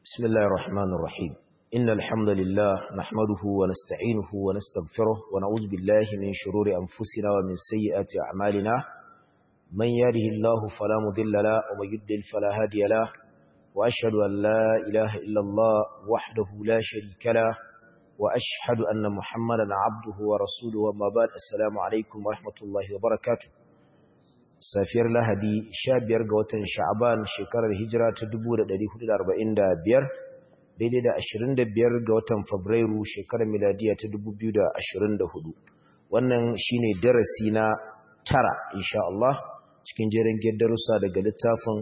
بسم الله الرحمن الرحيم إن الحمد لله نحمده ونستعينه ونستغفره ونعوذ بالله من شرور أنفسنا ومن سيئات أعمالنا من يهده الله فلا مضل له ومن يضلل فلا هادي له وأشهد أن لا إله إلا الله وحده لا شريك له وأشهد أن محمدا عبده ورسوله وما بعد السلام عليكم ورحمة الله وبركاته safiyar lahadi sha biyar ga watan sha'aban shekarar hijira ta 1445 daidai da 25 ga watan fabrairu shekarar miladiya ta 2024 wannan shine darasi na tara insha Allah cikin jerin darussa daga littafin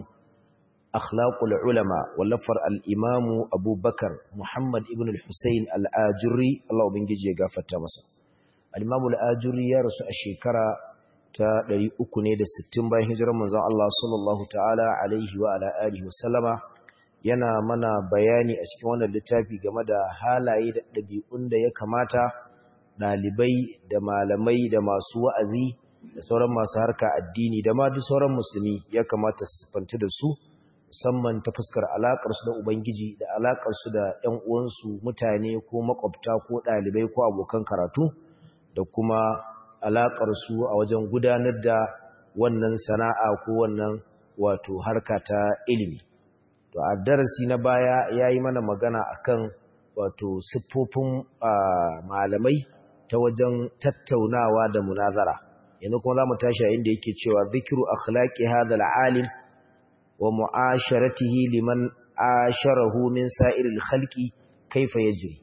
akhlaqul ulama wallafar al-imamu abubakar muhammad ibn al-husayn al-ajuri Allah ubangiji ya gafarta masa al-imamu al-ajuri ya rasu a shekara ta 360 bayan hijirar manzon Allah sallallahu ta'ala alaihi wa ala alihi wasallama yana mana bayani a cikin wannan littafi game da halaye da ɗabi'un da ya kamata ɗalibai da malamai da masu wa'azi da sauran masu harka addini da ma duk sauran musulmi ya kamata su fanta da su musamman ta fuskar alaƙarsu da ubangiji da alaƙarsu da ‘yan uwansu mutane ko makwabta ko ɗalibai ko abokan karatu da kuma alaƙarsu a wajen gudanar da wannan sana'a ko wannan wato harka ta ilimi. To a darasi na baya ya yi mana magana akan wato siffofin malamai ta wajen tattaunawa da munazara. Yanzu kuma za mu tashi a inda yake cewa zikiru akhlaqi hadha alim wa mu'asharatihi liman asharahu min sa'iril khalqi kaifa yajri.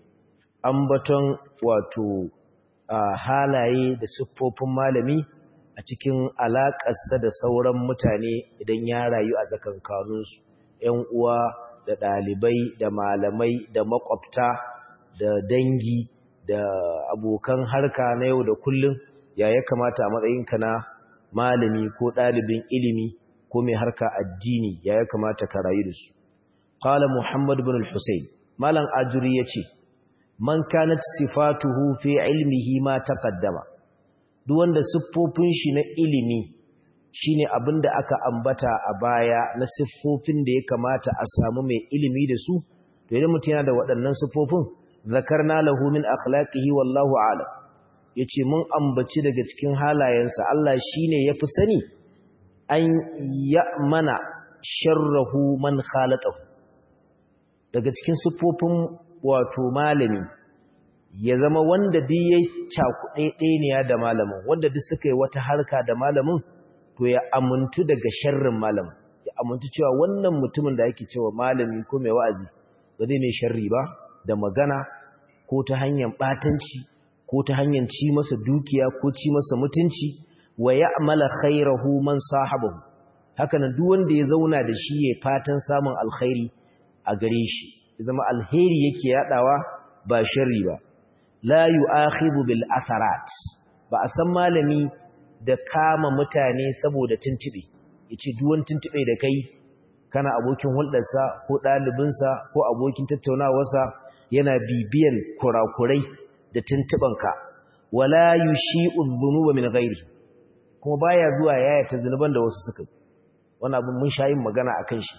Ambaton wato Uh, halaye da siffofin malami a cikin alaƙarsa da sauran mutane idan ya rayu a tsakankaninsu ‘yan uwa da ɗalibai da malamai da makwabta da dangi da abokan harka na yau da kullum ya ya kamata a matsayinka na malami ko ɗalibin ilimi ko mai harka addini ya ya kamata ka rayu da su ƙala muhammad bin al-husayn malam ajuri ya ce man kanat sifatuhu fi ilmihi ma taqaddama duk wanda siffofin shi na ilimi shine abinda aka ambata a baya na siffofin da ya kamata a samu mai ilimi da su to idan mutum yana da waɗannan siffofin zakarna lahu min akhlaqihi wallahu a'lam yace mun ambaci daga cikin halayensa Allah shine yafi sani an ya'mana sharrahu man khalatahu daga cikin siffofin wato malami ya zama wanda duk ya cakuɗe ɗaniya da malamin wanda duk suka yi wata harka da malamin to ya amintu daga sharrin malamin ya amintu cewa wannan mutumin da ake cewa malami ko mai wa'azi ba zai mai sharri ba da magana ko ta hanyar ɓatanci ko ta hanyar ci masa dukiya ko ci masa mutunci wa ya'mala khairahu man sahabahu haka nan duk wanda ya zauna da shi ya fatan samun alkhairi a gare shi zama alheri yake yadawa ba sharri ba la yu'akhidhu bil atharat ba a san malami da kama mutane saboda tuntube yace duk wani tuntube da kai kana abokin hulɗarsa ko ɗalibinsa ko abokin tattaunawarsa yana bibiyan kurakurai da tuntubanka wala yushi'u dhunuba min ghairi kuma baya zuwa yayata zunuban da wasu suka wannan abin mun sha yin magana akan shi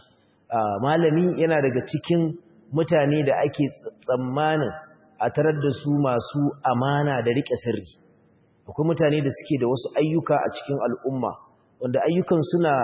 malami yana daga cikin mutane da ake tsammanin a tarar da su masu amana da riƙe sirri akwai mutane da suke da wasu ayyuka a cikin al'umma wanda ayyukan suna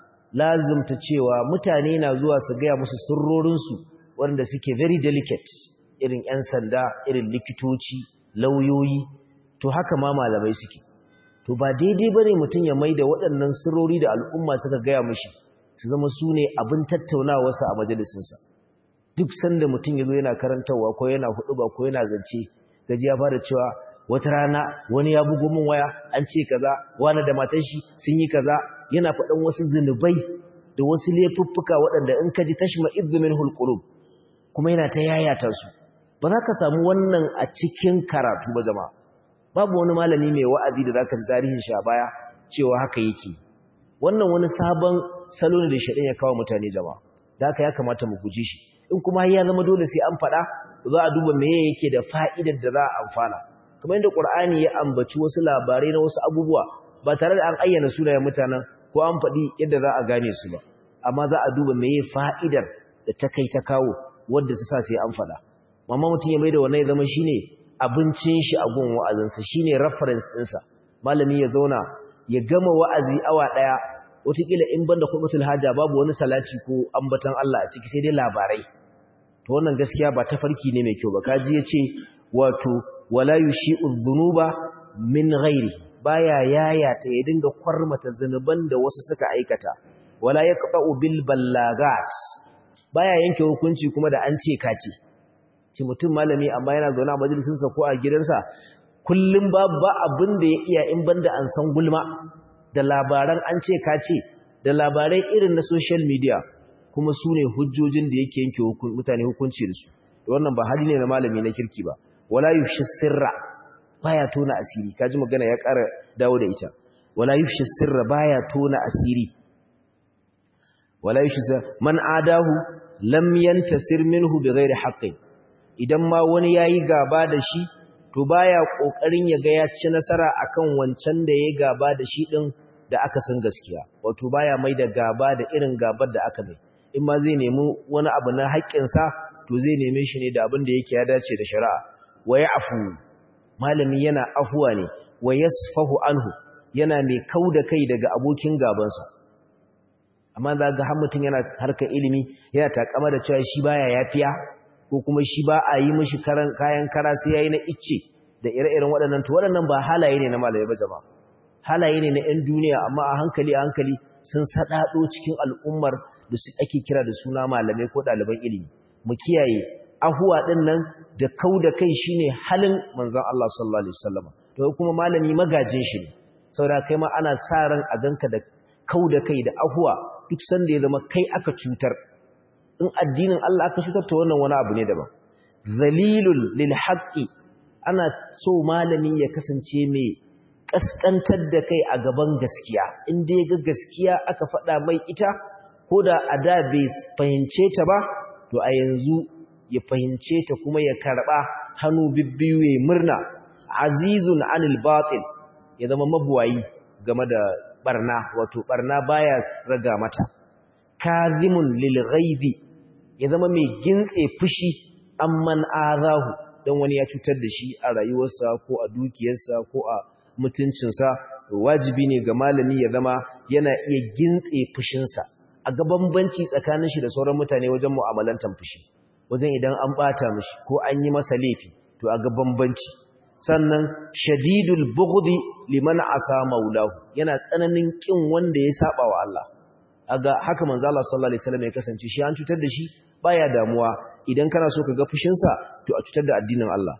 lazimta cewa mutane na zuwa su gaya musu sirrorinsu wanda suke very delicate irin 'yan sanda irin likitoci lauyoyi to haka ma malamai suke to ba daidai ba ne mutum ya mai da waɗannan sirrori da al'umma suka gaya mushi su zama su ne abin tattaunawarsa a majalisinsa duk sanda mutum ya zo yana karantarwa ko yana huɗuba ko yana zance gaji ya fara cewa wata rana wani ya bugo min waya an ce kaza wani da matan shi sun yi kaza yana faɗan wasu zunubai da wasu laifuffuka waɗanda in ka ji tashma izmin hulqulub kuma yana ta yayata su ba za ka samu wannan a cikin karatu ba jama'a babu wani malami mai wa'azi da zaka ji tarihin shi a baya cewa haka yake wannan wani sabon salo ne da shaɗin ya kawo mutane jama'a da haka ya kamata mu guji shi in kuma ya zama dole sai an faɗa za a duba meye yake da fa'idar da za a amfana kamar yadda ƙur'ani ya ambaci wasu labarai na wasu abubuwa ba tare da an ayyana sunayen mutanen ko an faɗi yadda za a gane su ba amma za a duba meye fa'idar da ta kai ta kawo wadda ta sa sai an faɗa amma mutum ya mai da wannan ya zama shine abincin shi a gun wa'azinsa shine reference ɗinsa malami ya zauna ya gama wa'azi awa ɗaya wataƙila in banda kubutul haja babu wani salati ko ambatan Allah a ciki sai dai labarai to wannan gaskiya ba tafarki ne mai kyau ba kaji yace wato wala yushi'u dhunuba min ghairi baya yayata ya dinga kwarmata zanuban da wasu suka aikata wala yaqta'u bil ballagat baya yanke hukunci kuma da an ce kace ce mutum malami amma yana zaune a majalisin sa ko a gidansa kullum babu ba abin da ya iya in banda an san gulma da labaran an ce kace da labarai irin na social media kuma su ne hujjojin da yake yanke mutane hukunci da su wannan ba hali ne na malami na kirki ba wala yushi sirra baya tona asiri kaji magana ya ƙara dawo da ita wala yushi sirra baya tona asiri wala yushi man adahu lam yantasir minhu bighairi haqqin idan ma wani yayi gaba da shi to baya kokarin ya ga ya ci nasara akan wancan da yayi gaba da shi din da aka san gaskiya wato baya mai da gaba da irin gabar da aka mai in ma zai nemi wani abu na haƙƙinsa to zai neme shi ne da abin da yake ya dace da shari'a wa afu malami yana afuwa ne wa yasfahu anhu yana mai kauda kai daga abokin gabansa amma za ga har mutum yana harkar ilimi yana takama da cewa shi baya yafiya ko kuma shi ba a yi mishi karan kayan kara sai yayi na icce da ire-iren waɗannan to waɗannan ba halaye ne na malamai ba jama'a halaye ne na 'yan duniya amma a hankali a hankali sun saɗaɗo cikin al'ummar da su ake kira da suna malamai ko ɗaliban ilimi mu kiyaye ahuwa ɗin nan da kau da kai shine halin manzon Allah sallallahu alaihi wasallam to kuma malami magajin shi ne saboda kai ma ana sa ran a ganka da kau da kai da ahuwa duk sanda ya zama kai aka cutar in addinin Allah aka cutar to wannan wani abu ne daban zalilul lil haqqi ana so malami ya kasance mai kaskantar da kai a gaban gaskiya in dai ga gaskiya aka faɗa mai ita ko da a da bai fahimce ta ba to a yanzu ya fahimce ta kuma ya karɓa hannu bibbiyu ya murna azizun anil batil ya zama mabuwayi game da barna wato barna baya raga mata kazimun lil ghaibi ya zama mai gintse fushi amman azahu dan wani ya cutar da shi a rayuwarsa ko a dukiyarsa ko a mutuncinsa wajibi ne ga malami ya zama yana iya gintse fushinsa a ga bambanci tsakanin shi da sauran mutane wajen mu'amalantar fushi wajen idan an bata mishi ko an yi masa laifi to a ga bambanci sannan shadidul bughdi liman asa maulahu yana tsananin kin wanda ya saba wa Allah aga haka manzo Allah sallallahu alaihi wasallam ya kasance shi an cutar da shi baya damuwa idan kana so ka ga fushin sa to a cutar da addinin Allah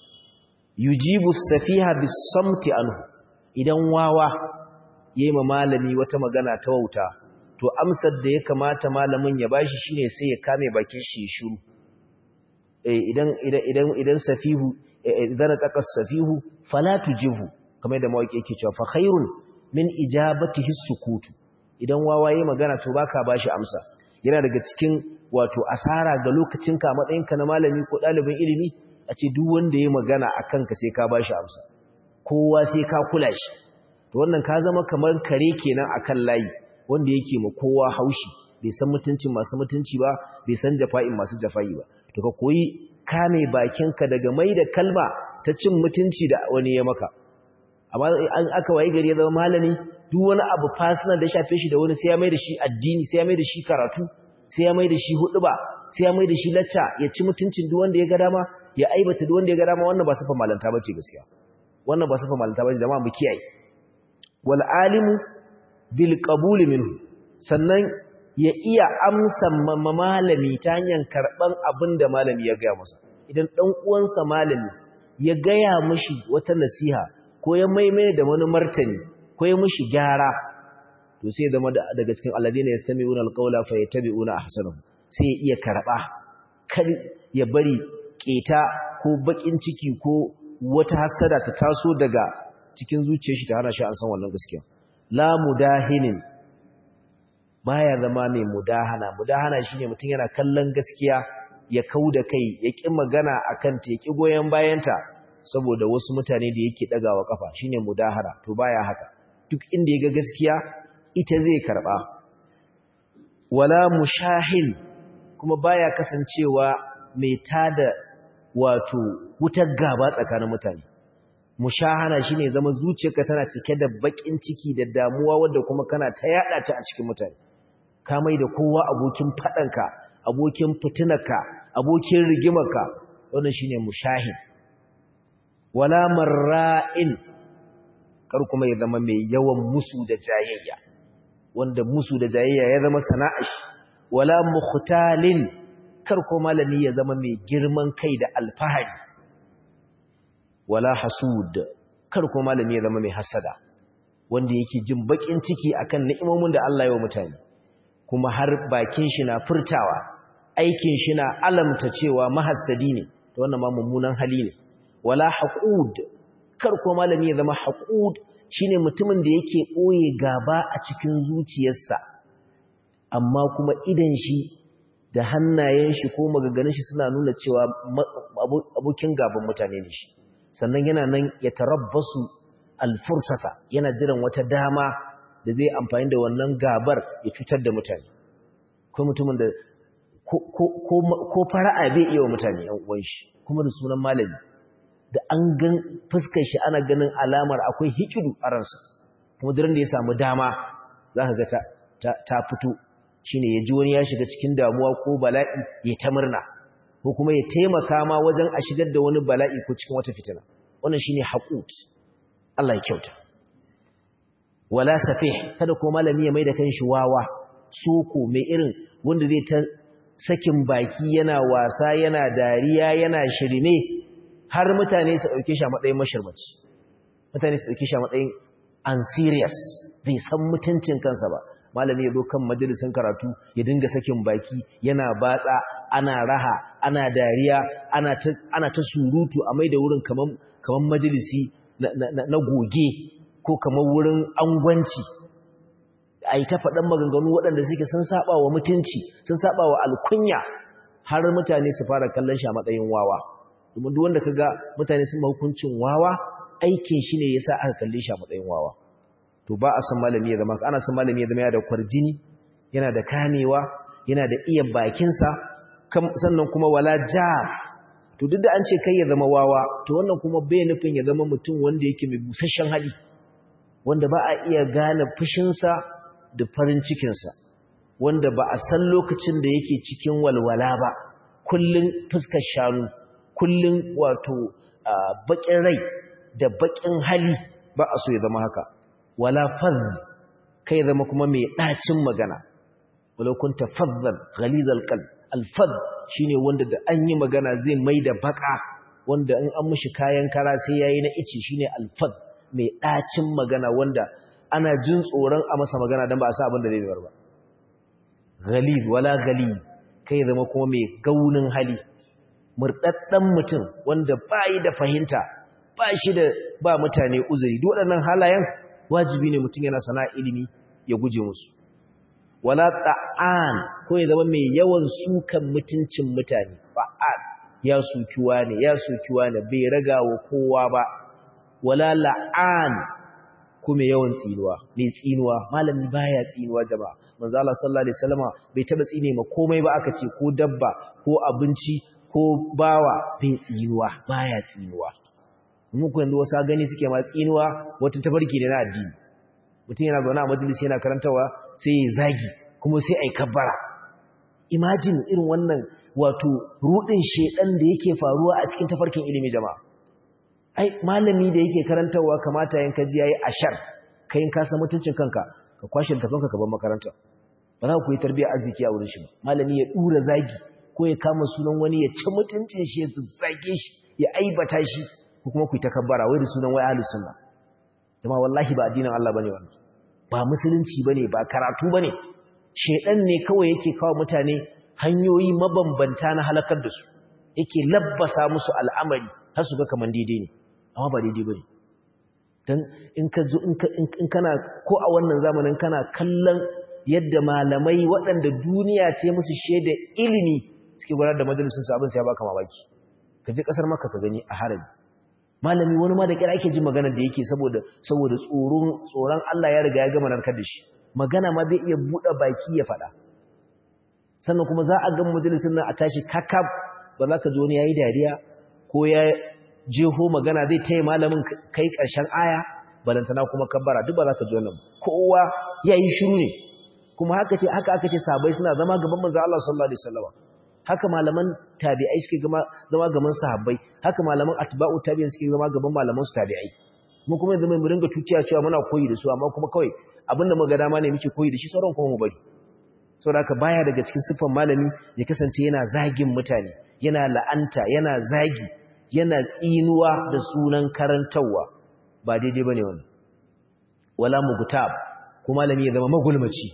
yujibu safiha bis-samti anhu idan wawa yayi ma malami wata magana ta wauta to amsar da ya kamata malamin ya bashi shine sai ya kame bakin shi shiru eh idan idan idan safihu idan taqas safihu fala tujibu kamar da mawaki yake cewa fa khairun min ijabatihi sukutu idan wawaye magana to baka bashi amsa yana daga cikin wato asara ga lokacinka a matsayinka na malami ko ɗalibin ilimi a ce duk wanda ya magana a kanka sai ka bashi amsa kowa sai ka kula shi to wannan ka zama kamar kare kenan akan layi wanda yake ma kowa haushi bai san mutuncin masu mutunci ba bai san jafa'in masu jafa'i ba to ka koyi kame bakinka daga mai da kalma ta cin mutunci da wani ya maka amma an aka wayi gari ya zama malami duk wani abu personal da shafe shi da wani sai ya mai da shi addini sai ya mai da shi karatu sai ya mai da shi huduba sai ya mai da shi lacca ya ci mutuncin duk wanda ya ga dama ya aibata duk wanda ya ga dama wannan ba sifa malanta bace gaskiya wannan ba sifa malanta bace jama'a mu kiyaye wal alimu bil qabul minhu sannan ya iya amsa malami ta hanyar karban abin da malami ya gaya masa idan dan uwansa malami ya gaya mishi wata nasiha ko ya maimai da wani martani ko ya mishi gyara to sai zama daga cikin alladina yastami'una alqawla fayattabi'una ahsanahu sai ya iya karba kar ya bari keta ko bakin ciki ko wata hasada ta taso daga cikin zuciyar shi ta hana shi an san wannan gaskiya la mudahinin baya zama mai mudahana mudahana shine mutum yana kallon gaskiya ya kauda kai ya ki magana akan ta ya ki goyen bayanta saboda wasu mutane da yake dagawa kafa shine mudahara to baya haka duk inda ya ga gaskiya ita zai karba wala mushahil kuma baya kasancewa mai tada wato wutar gaba tsakanin mutane mushahana shine zama zuciyarka tana cike da bakin ciki da damuwa wanda kuma kana ta yada ta a cikin mutane ka mai da kowa abokin fadanka abokin fitinarka abokin rigimarka wannan shine mushahin wala marra'in kar kuma ya zama mai yawan musu da jayayya wanda musu da jayayya ya zama sana'ar wala mukhtalin kar ko malami ya zama mai girman kai da alfahari wala hasud kar ko malami ya zama mai hasada wanda yake jin bakin ciki akan ni'imomin da Allah ya wa mutane kuma har bakin shi na furtawa aikin shi na alamta cewa mahassadi ne to wannan ma mummunan hali ne wala haqud kar ko malami ya zama haqud shine mutumin da yake boye gaba a cikin zuciyarsa amma kuma idan shi da hannayen shi ko magaganin shi suna nuna cewa abokin gaban mutane ne shi sannan yana nan ya tarabbasu alfursata yana jiran wata dama da zai amfani da wannan gabar ya cutar da mutane ko mutumin da ko fara'a bai iya wa mutane yan uwan shi kuma da sunan malami da an gan fuskar shi ana ganin alamar akwai hikidu a ransa kuma duran da ya samu dama zaka ga ta ta fito shine ya ji wani ya shiga cikin damuwa ko bala'i ya ta murna ko kuma ya taimaka ma wajen a shigar da wani bala'i ko cikin wata fitina wannan shine haqut Allah ya kyauta wala safih kada ko malami ya mai da kanshi wawa soko mai irin wanda zai ta sakin baki yana wasa yana dariya yana shirme har mutane su dauke shi a matsayin mashirmaci mutane su dauke shi a matsayin unserious bai san mutuncin kansa ba malami ya zo kan majalisin karatu ya dinga sakin baki yana batsa ana raha ana dariya ana ta ana ta surutu a mai da wurin kaman kaman majalisi na goge ko kamar wurin angwanci a yi ta faɗan maganganu waɗanda suke sun saba wa mutunci sun saba wa alkunya har mutane su fara kallon shi a matsayin wawa domin duk wanda ka ga mutane sun hukuncin wawa aikin shi ne ya sa aka kalle shi a matsayin wawa to ba a san malami ya zama ana san malami ya zama yana da kwarjini yana da kamewa yana da iya bakinsa sannan kuma wala jar to duk da an ce kai ya zama wawa to wannan kuma bai nufin ya zama mutum wanda yake mai busasshen hali wanda ba a iya gane fushinsa da farin cikinsa wanda ba a san lokacin da yake cikin walwala ba kullun fuskar shanu kullun wato bakin rai da bakin hali ba a so ya zama haka wala fadh kai zama kuma mai ɗacin magana walau kunta fadhan ghalizal qalb al-fadh shine wanda da an yi magana zai mai da baka wanda in an mishi kayan kara sai yayi na ici shine al-fadh mai ɗacin magana wanda ana jin tsoron a masa magana don ba a sa abin da zai biyar ba ghalib wala ghalib kai zama kuma mai gaunin hali murɗaɗɗen mutum wanda ba yi da fahimta ba shi da ba mutane uzuri duk waɗannan halayen wajibi ne mutum yana sana ilimi ya guje musu wala ta'an ko ya zama mai yawan sukan mutuncin mutane fa'al ya sukiwa ne ya sukiwa ne bai raga wa kowa ba wala la'an kuma yawan tsinuwa mai tsinuwa malami baya tsinuwa jama'a manzo Allah sallallahu alaihi wasallama bai taba tsine ma komai ba aka ce ko dabba ko abinci ko bawa bai tsinuwa baya tsinuwa mu ku yanzu wasa gani suke ma tsinuwa wata tabarki ne na addini mutum yana zaune a majalisi yana karantawa sai ya zagi kuma sai ai kabbara imagine irin wannan wato rudin shedan da yake faruwa a cikin tafarkin ilimi jama'a ai malami da yake karantarwa kamata yin kaji yayi ashar kayin ka san mutuncin kanka ka kwashe tafanka ka bar makaranta ba za ku yi tarbiyyar arziki a wurin shi ba malami ya dura zagi ko ya kama sunan wani ya ci mutuncin shi ya zage shi ya aibata shi ko kuma ku yi takabbara wai da sunan wai ahlus sunna jama'a wallahi ba addinin Allah bane wannan ba musulunci bane ba karatu bane shedan ne kawai yake kawo mutane hanyoyi mabambanta na halakar da su yake labbasa musu al'amari har su ga kaman daidai ne amma ba daidai ba ne don in kana ko a wannan zamanin kana kallon yadda malamai waɗanda duniya ce musu shaida ilimi suke gudanar da majalisun sabon sai ya baka mamaki ka je ƙasar maka ka gani a harabi malami wani ma da kira ake jin magana da yake saboda saboda tsoron tsoron Allah ya riga ya gama narkar da shi magana ma zai iya buɗe baki ya faɗa sannan kuma za a ga majalisin nan a tashi kakab ba za ka ji wani yayi dariya ko ya jeho magana zai taya malamin kai ƙarshen aya balantana kuma kabbara duk ba za ka ji wannan kowa yayi shiru ne kuma haka ce haka aka ce sabai suna zama gaban manzo Allah sallallahu alaihi wasallam haka malaman tabi'ai suke zama gaban sahabbai haka malaman atba'u tabi'in suke zama gaban malaman su tabi'ai mu kuma yanzu mu ringa tuciya cewa muna koyi da su amma kuma kawai abinda muka dama ne muke koyi da shi sauran kuma mu bari saboda haka baya daga cikin siffar malami ya kasance yana zagin mutane yana la'anta yana zagi yana tsinuwa da sunan karantawa ba daidai bane wannan wala mugutab kuma malami ya zama magulmaci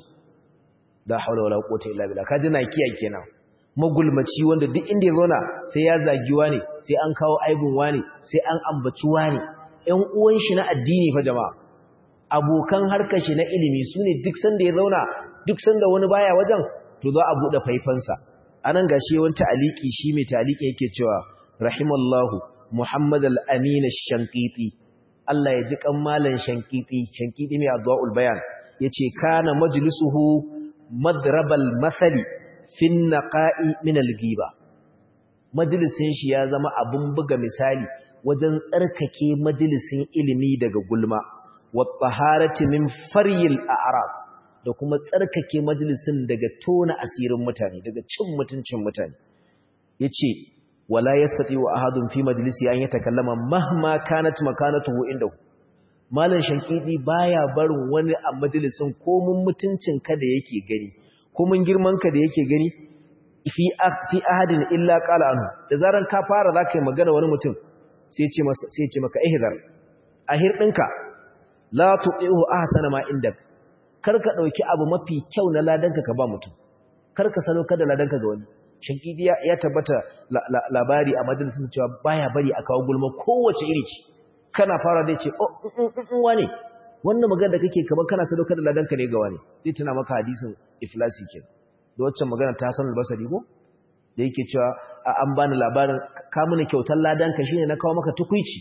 la haula wala quwwata illa billah kaji na kiyaye kenan magulmaci wanda duk inda ya zauna sai ya zagi wani sai an kawo aibun wani sai an ambaci wani ƴan uwan shi na addini fa jama'a abokan harkar shi na ilimi sune duk sanda ya zauna duk sanda wani baya wajen to za a bude faifansa anan gashi wani ta'aliki shi mai ta'aliki yake cewa rahimallahu muhammad al-amin ash-shanqiti Allah ya ji kan malan shanqiti shanqiti mai adwaul bayan yace kana majlisuhu madrabal masali fin naqa'i min al-ghiba majalisin shi ya zama abun buga misali wajen tsarkake majalisin ilimi daga gulma wa taharati min faryil a'rab da kuma tsarkake majalisin daga tona asirin mutane daga cin mutuncin mutane yace wala yastati wa ahadun fi majlisi an yatakallama mahma kanat makanatuhu indahu malan shankidi baya barin wani a majalisin ko mun mutuncin ka da yake gani ko mun girman ka da yake gani fi fi ahadin illa qala anhu da zaran ka fara zaka yi magana wani mutum sai ya ce masa sai ya ce maka ihzar ahir dinka la tuqihu ahsana ma indak karka dauki abu mafi kyau na ladanka ka ba mutum karka salo kada ladanka ga wani shinkidi ya tabbata labari a majalisin cewa baya bari a kawo gulma kowace iri ce kana fara dai ce oh wane wannan magana da kake kamar kana salo kada ladanka ne ga wani zai tuna maka hadisin iflasi ke da waccan magana ta san albasari ko da yake cewa an bani labarin ka mini kyautar ladanka shine na kawo maka tukuici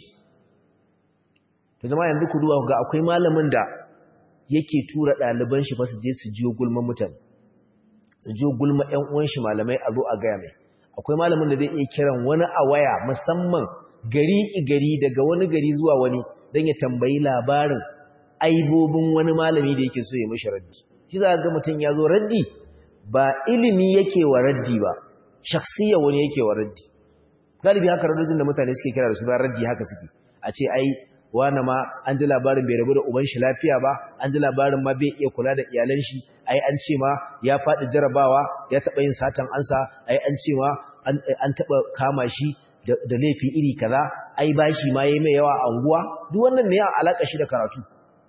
to zama yanzu ku duba ga akwai malamin da yake tura ɗaliban shi fa su je su jiyo gulman mutane su jiyo gulma ƴan uwan shi malamai a zo a gaya mai akwai malamin da zai iya kiran wani a waya musamman gari gari daga wani gari zuwa wani don ya tambayi labarin aibobin wani malami da yake so ya mishi raddi shi za ga mutum ya zo raddi ba ilimi yake wa raddi ba shakhsiyya wani yake wa raddi galibi haka radojin da mutane suke kira da su ba raddi haka suke a ce ai wani ma an ji labarin bai rabu da uban shi lafiya ba an ji labarin ma bai iya kula da iyalan shi ai an ce ma ya faɗi jarabawa ya taɓa yin satan ansa ai an ce ma an taɓa kama shi da laifi iri kaza ai bashi ma yayi mai yawa a unguwa duk wannan ne ya alaka shi da karatu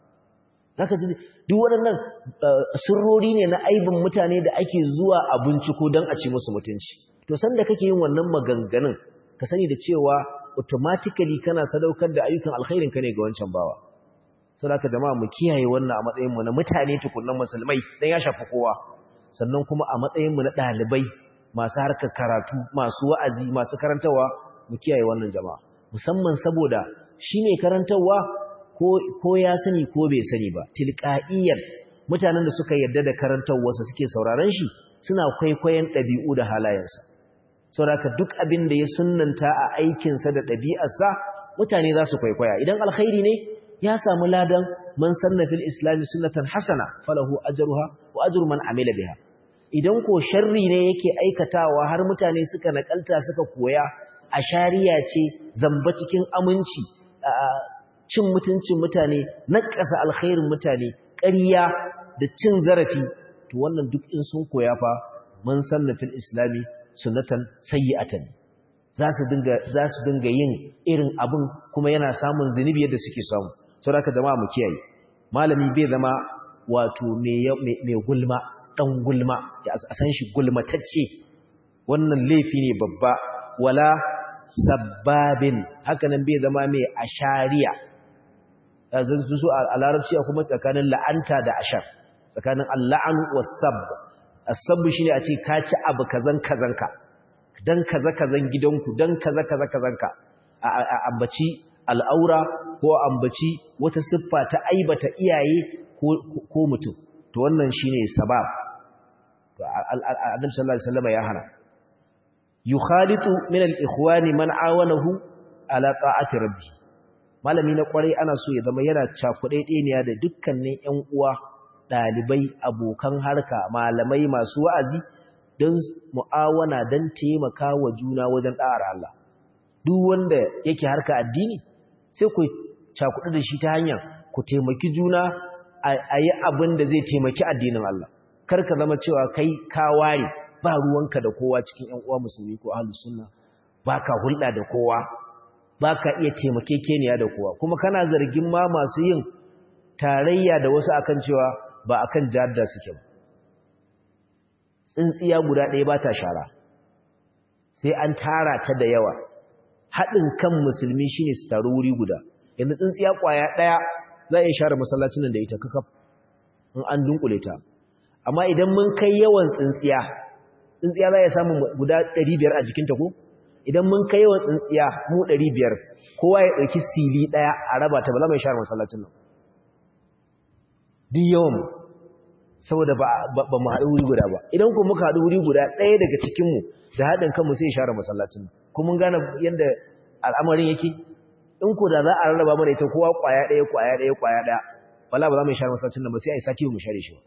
zaka ji duk waɗannan sirrori ne na aibin mutane da ake zuwa a binciko don a ci musu mutunci to sanda kake yin wannan maganganun ka sani da cewa automatically kana sadaukar da ayyukan alkhairin ka ne ga wancan bawa saboda jama'a mu kiyaye wannan a matsayin mu na mutane tukunnan musulmai dan ya shafi kowa sannan kuma a matsayin mu na dalibai masu harkar karatu masu wa'azi masu karantawa mu kiyaye wannan jama'a musamman saboda shine karantawa ko ko ya sani ko bai sani ba tilqa'iyan mutanen da suka yarda da karantawarsa suke sauraron shi suna kwaikwayon ɗabi'u da halayensa saboda duk abin da ya sunnanta a aikinsa da ɗabi'arsa mutane za su kwaikwaya idan alkhairi ne ya samu ladan man sanna fil islami sunnatan hasana falahu ajruha wa ajru man amila biha idan ko sharri ne yake aikatawa har mutane suka nakalta suka koya a shari'a ce zamba cikin aminci cin mutuncin mutane naƙasa alkhairin mutane ƙarya da cin zarafi to wannan duk in sun koya fa man sanna fil islami sunnatan sayyi'atan za su dinga za su dinga yin irin abin kuma yana samun zunubi yadda suke samu saboda jama'a mu kiyaye malami bai zama wato mai gulma dan gulma ya san shi gulmatacce wannan laifi ne babba wala sabbabin hakanan bai zama mai ashariya zan su a larabci kuma tsakanin la'anta da ashar tsakanin al'an was-sabb as-sabb shine a ce ka ci abu kazan kazanka dan kaza kazan gidanku dan kaza kaza kazanka a ambaci al'aura ko ambaci wata siffa ta aibata iyaye ko mutum to wannan shine sabab annabi sallallahu alaihi wasallam ya hana yukhalitu min al-ikhwani man awanahu ala ta'ati rabbi malami na kwarai ana so ya zama yana cakuɗe ɗeniya da dukkanin ƴan uwa ɗalibai abokan harka malamai masu wa'azi don mu'awana don taimaka wa juna wajen ɗa'ar Allah duk wanda yake harka addini sai ku cakuɗe da shi ta hanyar ku taimaki juna a yi abin da zai taimaki addinin Allah kar ka zama cewa kai ka ware ba ruwanka da kowa cikin ƴan uwa musulmi ko ahlus sunna baka hulɗa da kowa baka iya taimakekeniya da kowa kuma kana zargin ma masu yin tarayya da wasu akan cewa ba akan jadda suke ba tsintsiya guda ɗaya ba ta shara sai an tara ta da yawa haɗin kan musulmi shine su taru wuri guda yanzu tsintsiya ƙwaya ɗaya za a iya share masallacin nan da ita kakaf in an dunkule ta amma idan mun kai yawan tsintsiya tsintsiya za ya samu guda 500 a jikinta ko idan mun kai yawan tsintsiya mu 500 kowa ya ɗauki sili ɗaya a raba ta ba za mu share masallacin nan duk yawan saboda ba mu haɗu wuri guda ba idan kuma muka haɗu wuri guda ɗaya daga cikinmu da haɗin kanmu sai share masallacin nan kuma mun gane yadda al'amarin yake in ko da za a rarraba mana ita kowa ƙwaya ɗaya ƙwaya ɗaya ƙwaya ɗaya wala ba za mu share masallacin nan ba sai a yi sati mu share shi ba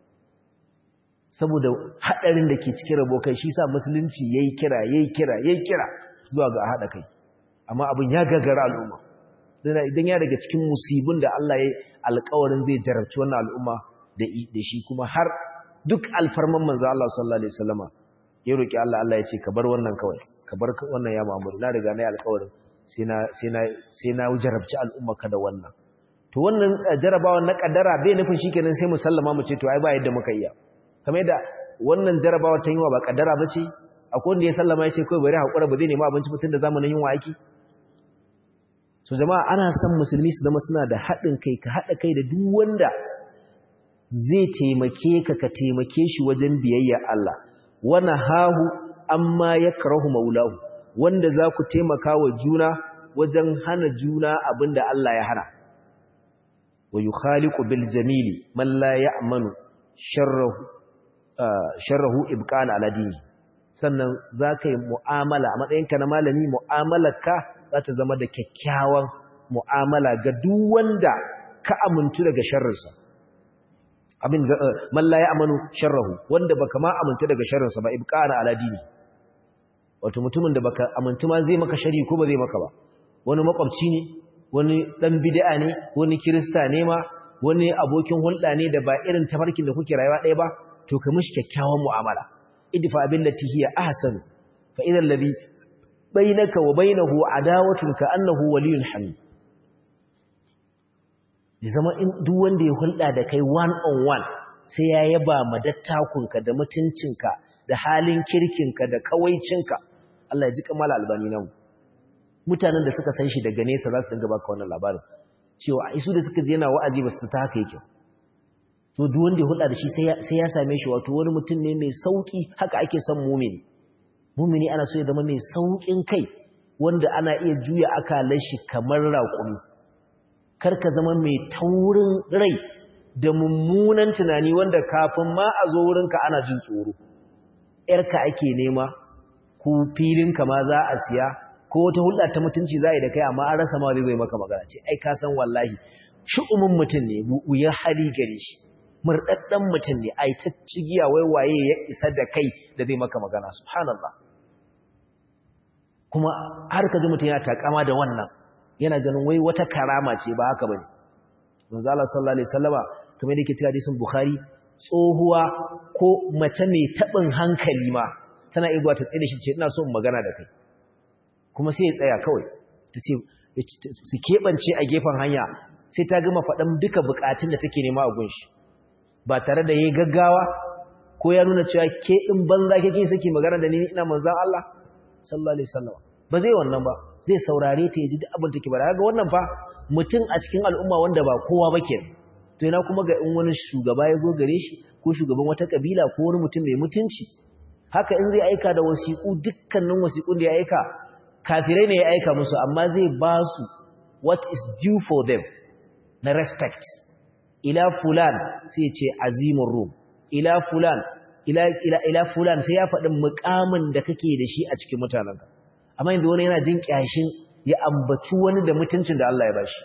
saboda haɗarin da ke cikin rabo kai shi sa musulunci yayi kira yayi kira yayi kira zuwa ga haɗa kai amma abin ya gagara al'umma idan ya daga cikin musibin da Allah ya alƙawarin zai jarabci wannan al'umma da shi kuma har duk alfarman manzo Allah sallallahu alaihi wasallama ya roki Allah Allah ya ce ka bar wannan kawai ka bar wannan ya Muhammadu na riga na yi alƙawarin sai na sai na sai na jarabci al'umma ka da wannan to wannan jarabawan na kaddara bai nufin shikenan sai mu sallama mu ce to ai ba yadda muka iya kamar yadda wannan jarabawa ta yunwa ba kaddara ba ce akwai wanda ya sallama ya ce kawai bari haƙura ba zai nema abinci mutum da zamanin yunwa aiki so jama'a ana son musulmi su zama suna da haɗin kai ka haɗa kai da duk wanda zai taimake ka ka taimake shi wajen biyayya Allah wana hahu amma ya karahu maulahu wanda za ku taimaka wa juna wajen hana juna abinda Allah ya hana wa yukhaliqu bil jamili man la ya'manu sharrahu sharrahu ibqan ala dini sannan zaka yi mu'amala a matsayinka na malami mu'amalarka za ta zama da kyakkyawan mu'amala ga duk wanda ka amintu daga sharrinsa abin man la ya'manu sharrahu wanda baka ma amintu daga sharrinsa ba ibqan ala dini wato mutumin da baka amintu ma zai maka shari ko ba zai maka ba wani makwabci ne wani dan bid'a ne wani kirista ne ma wani abokin hulɗa ne da ba irin tafarkin da kuke rayuwa ɗaya ba to ka mishi kyakkyawan mu'amala idfa billati hiya ahsan fa idha alladhi bainaka wa bainahu adawatun ka annahu waliyyun hamid zama in duk wanda ya hulɗa da kai one on one sai ya yaba madattakunka da mutuncinka da halin kirkinka da kawaicinka Allah ya ji kamala albani nan mutanen da suka san shi daga nesa za su dinga baka wannan labarin cewa isu da suka je yana wa'azi ba su ta haka yake to duk wanda ya hulɗa da shi sai ya same shi wato wani mutum ne mai sauki haka ake son mumini mumini ana so ya zama mai saukin kai wanda ana iya juya akalar shi kamar raƙumi kar ka zama mai taurin rai da mummunan tunani wanda kafin ma a zo wurinka ana jin tsoro ‘yarka ake nema ko filinka ma za a siya ko wata hulɗa ta mutunci za a yi da kai amma an rasa ma zai zai maka magana ce ai ka san wallahi shi'umin mutum ne wuyar hali gare shi murɗaɗɗen mutum ne ai ta cigiya wai waye ya isa da kai da zai maka magana subhanallah kuma har ka ji mutum ya takama da wannan yana ganin wai wata karama ce ba haka bane manzo Allah sallallahu alaihi wasallama kamar yake cikin hadisin Bukhari tsohuwa ko mace mai tabin hankali ma tana igwa ta tsire shi ce ina so in magana da kai kuma sai ya tsaya kawai tace su kebance a gefen hanya sai ta gama faɗan duka bukatun da take nema a gunshi ba tare da yayi gaggawa ko ya nuna cewa ke din banza kake saki magana da ni ina manzon Allah sallallahu alaihi wasallam ba zai wannan ba zai saurare ta yaji duk abin da take bara ga wannan fa mutum a cikin al'umma wanda ba kowa ba ke to ina kuma ga in wani shugaba ya gogare shi ko shugaban wata kabila ko wani mutum mai mutunci haka in zai aika da wasiƙu dukkanin wasiƙun da ya aika kafirai ne ya aika musu amma zai ba su what is due for them na respect ila fulan sai ce azimin rum ila fulan ila ila ila fulan sai ya faɗi muƙamin da kake da shi a cikin mutanenka amma yanzu wani yana jin kyashin ya ambaci wani da mutuncin da Allah ya bashi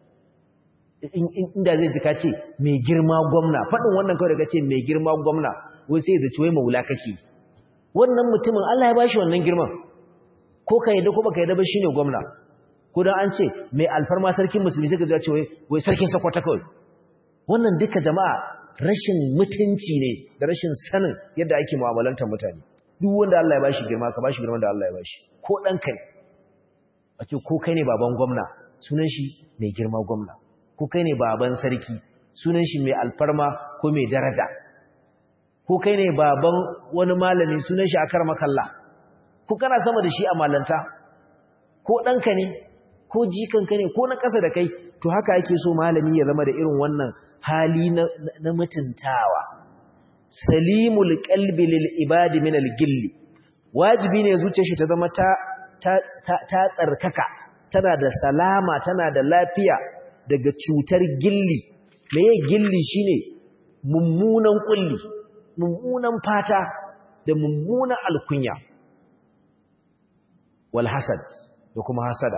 inda zai ji ka ce mai girma gwamna faɗin wannan kawai da ka ce mai girma gwamna wai sai da ciwai maula kake wannan mutumin Allah ya bashi wannan girman ko ka yadda ko baka yadda ba shine gwamna ko dan an ce mai alfarma sarkin musulmi sai ka ji ce wai sarkin sakwata kawai wannan duka jama'a rashin mutunci ne da rashin sanin yadda ake mu'amalantar mutane duk wanda Allah ya bashi girma ka bashi girman da Allah ya bashi ko dan kai a ce ko kai ne baban gwamna sunan shi mai girma gwamna ko kai ne baban sarki sunan shi mai alfarma ko mai daraja ko kai ne baban wani malami sunan shi akar makalla ko kana sama da shi a malanta ko ɗanka ne ko jikanka ne ko na ƙasa da kai to haka ake so malami ya zama da irin wannan hali na mutuntawa salimul qalbi lil ibadi min al gilli wajibi ne zuciyar shi ta zama ta ta tsarkaka tana da salama tana da lafiya daga cutar gilli meye gilli shine mummunan kulli mummunan fata da mummunan alkunya wal hasad da kuma hasada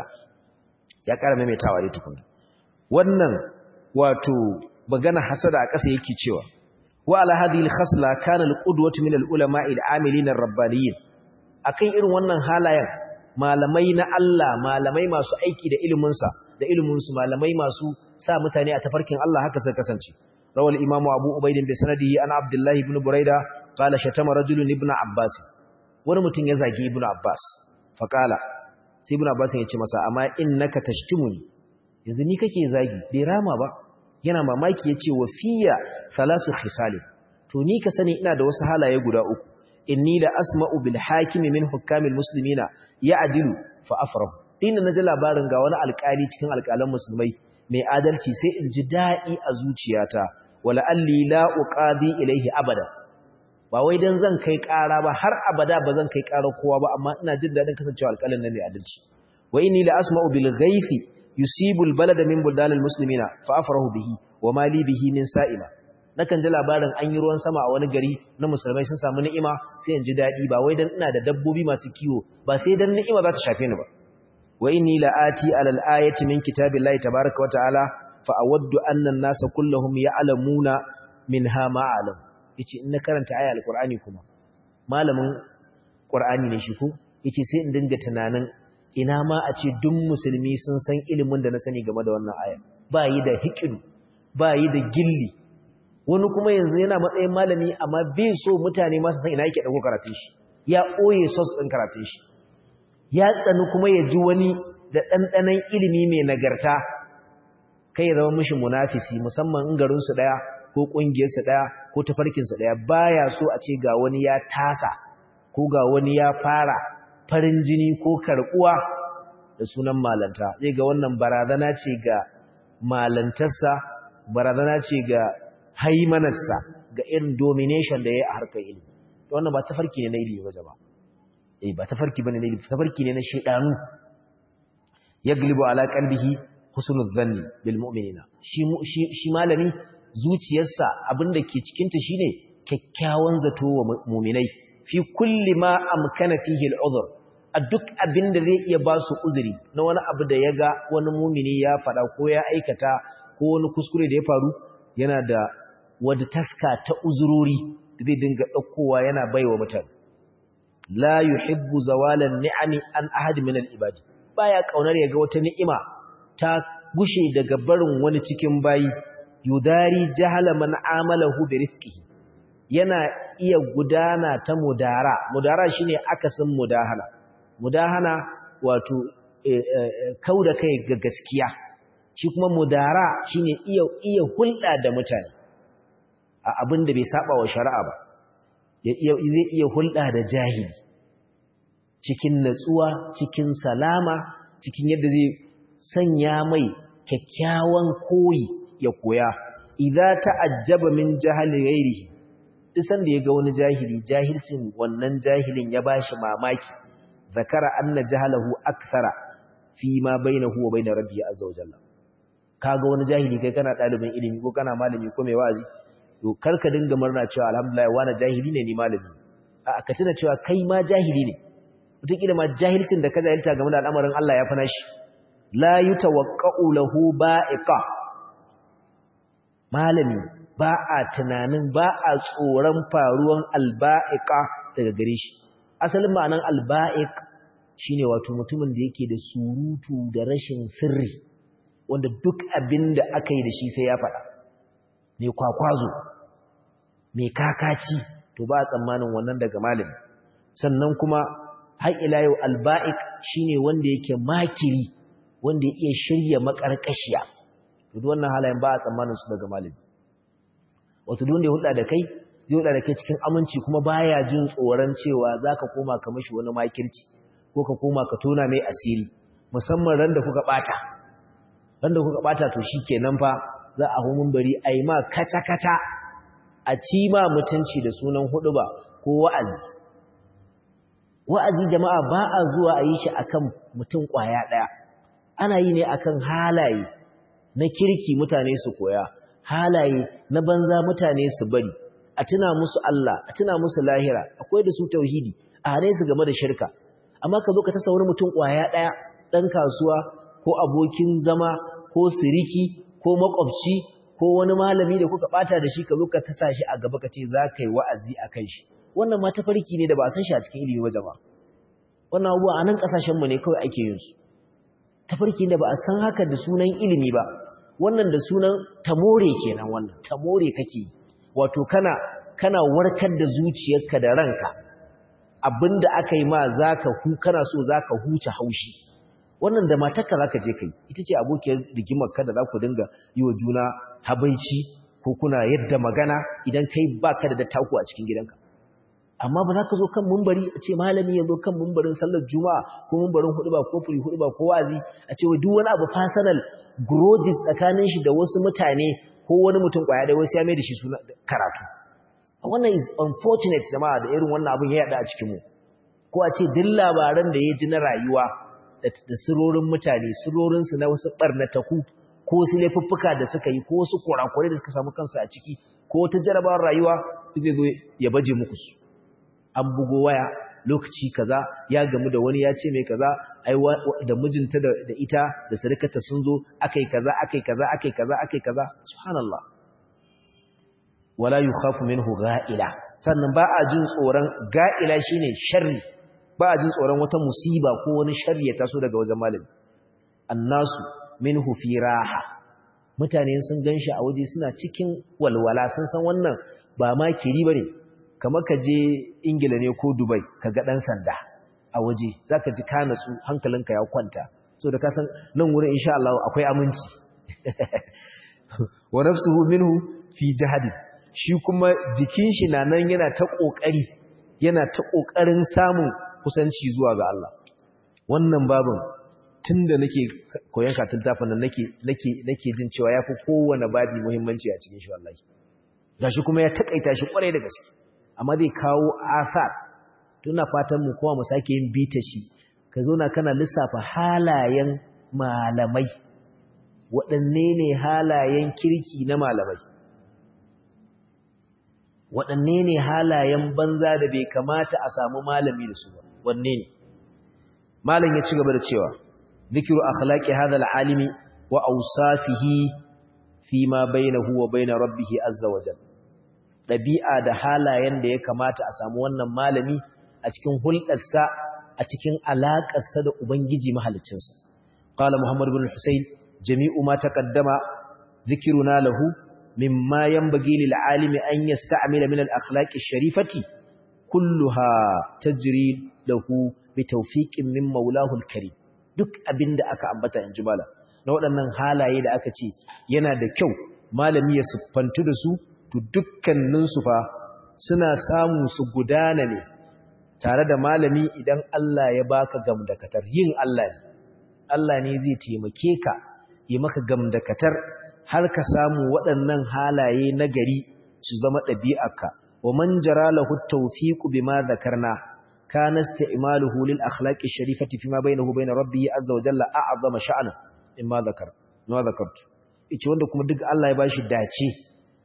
ya ƙara maimaitawa dai tukuna wannan wato magana hasada a ƙasa yake cewa wa ala hadhihi al-khasla kana al-qudwatu min al-ulama'i al-amilin ar-rabbaniyin akan irin wannan halayen malamai na Allah malamai masu aiki da ilimin sa da ilimin su malamai masu sa mutane a tafarkin Allah haka sai kasance rawal imamu abu ubayd bi sanadihi an abdullahi ibn buraida qala shatama rajulun ibn abbas wani mutum ya zagi ibn abbas faqala sai ibn abbas ya ce masa amma innaka tashtumuni yanzu ni kake zagi bai rama ba yana mamaki yace wa fiya salasu khisal to ni ka sani ina da wasu halaye guda uku inni la asma'u bil hakimi min hukamil muslimina ya'dilu fa afrahu dinda naji labarin ga wani alƙali cikin alƙalan musulmai mai adalci sai in ji daɗi a zuciyata wala alli la uqadi ilaihi abada ba wai dan zan kai ƙara ba har abada ba zan kai ƙara kowa ba amma ina jin daɗin kasancewa alƙalin nan mai adalci wa inni la asma'u bil ghaifi yusibu al balada min buldalil muslimina fa afrahu bihi wa ma li bihi min sa'ima nakan ji labarin an yi ruwan sama a wani gari na musulmai sun samu ni'ima sai in ji daɗi ba wai dan ina da dabbobi masu kiwo ba sai dan ni'ima za ta shafe ni ba wa inni la ati ala al ayati min kitabillahi tabaaraka wa ta'ala fa awaddu anna an-nasa kulluhum ya'lamuna minha ma a'lam yace in na karanta aya alqur'ani kuma malamin qur'ani ne shi ko yace sai in dinga tunanin ina ma a ce duk musulmi sun san ilimin da na sani game da wannan aya ba yi da hikidu ba yi da gilli wani kuma yanzu yana matsayin malami amma bai so mutane masu san ina yake dauko karatun shi ya ɓoye sos ɗin karatun shi ya tsani kuma ya ji wani da ɗanɗanon ilimi mai nagarta kai ya zama mishi munafisi musamman in garinsu ɗaya ko ƙungiyarsu ɗaya ko tafarkinsu ɗaya baya so a ce ga wani ya tasa ko ga wani ya fara farin jini ko karɓuwa da sunan malanta zai ga wannan barazana ce ga malantarsa barazana ce ga haimanarsa ga irin domination da ya yi a harkar ilimi wannan ba tafarki ne na ilimi ba jama eh ba tafarki bane na ilimi tafarki ne na shedanu yaglibu ala qalbihi husnul dhanni bil mu'minina shi shi malami zuciyarsa abinda ke cikin ta shine kyakkyawan zato wa mu'minai fi kulli ma amkana fihi al'udhr a duk abinda zai iya ba su uzuri na wani abu da ya ga wani mumini ya faɗa ko ya aikata ko wani kuskure da ya faru yana da wadda taska ta uzurori zai dinga ɗaukowa yana baiwa mutane la yuhibbu zawalan ni'ami an ahad min al-ibadi baya kaunar ya ga wata ni'ima ta gushe daga barin wani cikin bayi yudari jahala man amalahu bi rizqihi yana iya gudana ta mudara mudara shine akasin mudahana mudahana wato kauda kai ga gaskiya shi kuma mudara shine iya iya hulɗa da mutane a abin da bai saba wa shari'a ba zai iya hulɗa da jahili cikin natsuwa cikin salama cikin yadda zai sanya mai kyakkyawan koyi ya koya idza ta'ajjaba min jahali ghairihi isan da yaga wani jahili jahilcin wannan jahilin ya bashi mamaki zakara anna jahalahu akthara fi ma bainahu wa bain rabbi azza wa jalla kaga wani jahili kai kana dalibin ilimi ko kana malami ko mai wazi to karka dinga murna cewa alhamdulillah wani jahili ne ni malami a ka tuna cewa kai ma jahili ne wataƙila ma jahilcin da ka jahilta game da al'amarin Allah ya fi nashi la yutawaqqa'u lahu ba'iqa malami ba a tunanin ba a tsoron faruwan alba'iqa daga gare shi asalin ma'anan alba'iq shine wato mutumin da yake da surutu da rashin sirri wanda duk abin da aka yi da shi sai ya faɗa mai kwakwazo mai kakaci to ba a tsammanin wannan daga malami sannan kuma har ila yau alba'ik shine wanda yake makiri wanda ya iya shirya makarkashiya to duk wannan halayen ba a tsammanin su daga malami wato duk wanda ya hulɗa da kai zai hulɗa da kai cikin aminci kuma baya jin tsoron cewa zaka koma ka mishi wani makirci ko ka koma ka tona mai asiri musamman ran da kuka bata ran da kuka bata to shikenan fa za a homin bari ai ma kata kata a ci ma mutunci da sunan huɗuba ko wa'azi wa'azi jama'a ba a zuwa a yi shi akan mutum ƙwaya ɗaya ana yi ne akan halaye na kirki mutane su koya halaye na banza mutane su bari a tuna musu Allah a tuna musu lahira akwai da su tauhidi a hane su game da shirka amma ka zo ka tasa wani mutum ƙwaya ɗaya ɗan kasuwa ko abokin zama ko siriki ko makwabci ko wani malami da kuka ɓata da shi ka zo ka tasa shi a gaba ka ce za ka yi wa'azi a kan shi wannan ma tafarki ne da ba a san shi a cikin ilimi ba jama'a wannan abubuwa a nan ƙasashenmu ne kawai ake yin su tafarki da ba a san haka da sunan ilimi ba wannan da sunan tamore kenan wannan tamore kake yi wato kana kana warkar da zuciyarka da ranka abinda aka yi ma zaka hu kana so zaka huce haushi wannan da matarka zaka je kai ita ce abokiyar rigimar ka da za ku dinga yi wa juna habaici ko kuna yadda magana idan kai baka da dattaku a cikin gidanka amma ba za ka zo kan mumbari a ce malami ya zo kan mumbarin sallar juma'a ko mumbarin huduba ko furi huduba ko wazi a ce wa duk wani abu personal grudges tsakanin shi da wasu mutane ko wani mutum kwaya da wasu ya mai da shi suna karatu wannan is unfortunate jama'a da irin wannan abin ya yada a cikin mu ko a ce duk labaran da ya ji na rayuwa da sirorin mutane sirorin su na wasu barnataku ko wasu laifuffuka da suka yi ko wasu kurakurai da suka samu kansu a ciki ko wata jarabawar rayuwa zai zo ya baje muku su an bugo waya lokaci kaza ya gamu da wani ya ce mai kaza ai da mijinta da ita da sarkata sun zo akai kaza akai kaza akai kaza akai kaza subhanallah wala yukhafu minhu ga'ila sannan ba a jin tsoron ga'ila shine sharri ba a jin tsoron wata musiba ko wani sharri ya taso daga wajen malami annasu minhu fi raha mutane sun ganshi a waje suna cikin walwala sun san wannan ba ma kiri bane kamar ka je ingila ne ko dubai ka ga ɗan sanda a waje za ka ji ka natsu hankalinka ya kwanta so da kasan nan wurin insha Allah akwai aminci wa nafsuhu minhu fi jihadi shi kuma jikin shi na nan yana ta kokari yana ta kokarin samun kusanci zuwa ga Allah wannan babin tunda nake koyon katin tafin nan nake nake nake jin cewa yafi kowane babi muhimmanci a cikin shi wallahi gashi kuma ya takaita shi kwarai da gaske amma zai kawo asar tuna fatan mu kuma mu sake yin bita shi ka zo na kana lissafa halayen malamai waɗanne ne halayen kirki na malamai waɗanne ne halayen banza da bai kamata a samu malami da su ba wanne ne malam ya ci gaba da cewa zikiru akhlaqi hadha al'alimi wa awsafihi fi ma bainahu wa bain rabbih azza wa jalla ɗabi'a da halayen da ya kamata a samu wannan malami a cikin hulɗarsa a cikin alaƙarsa da Ubangiji mahalicinsa. Ƙala Muhammad bin Hussein, jami'u ma ta ƙaddama zikiruna lahu, mimma yan bagi lil'alimi an yi sta'amila min al'akhlaƙi sharifati, kulluha ta jiri lahu bi taufiƙin min maulahul kari. Duk abin da aka ambata in ji mala, na waɗannan halaye da aka ce yana da kyau malami ya siffantu da su to dukkaninsu fa suna samu su gudana ne tare da malami idan Allah ya baka gamdakatar yin Allah ne Allah ne zai taimake ka yi maka gamdakatar har ka samu waɗannan halaye na gari su zama ɗabi'arka wa man jara lahu tawfiqu bima dhakarna kana isti'maluhu lil akhlaqi sharifati fima bainahu bain rabbih azza wa jalla a'zama sha'ana imma dhakar ma dhakartu ice wanda kuma duk Allah ya bashi dace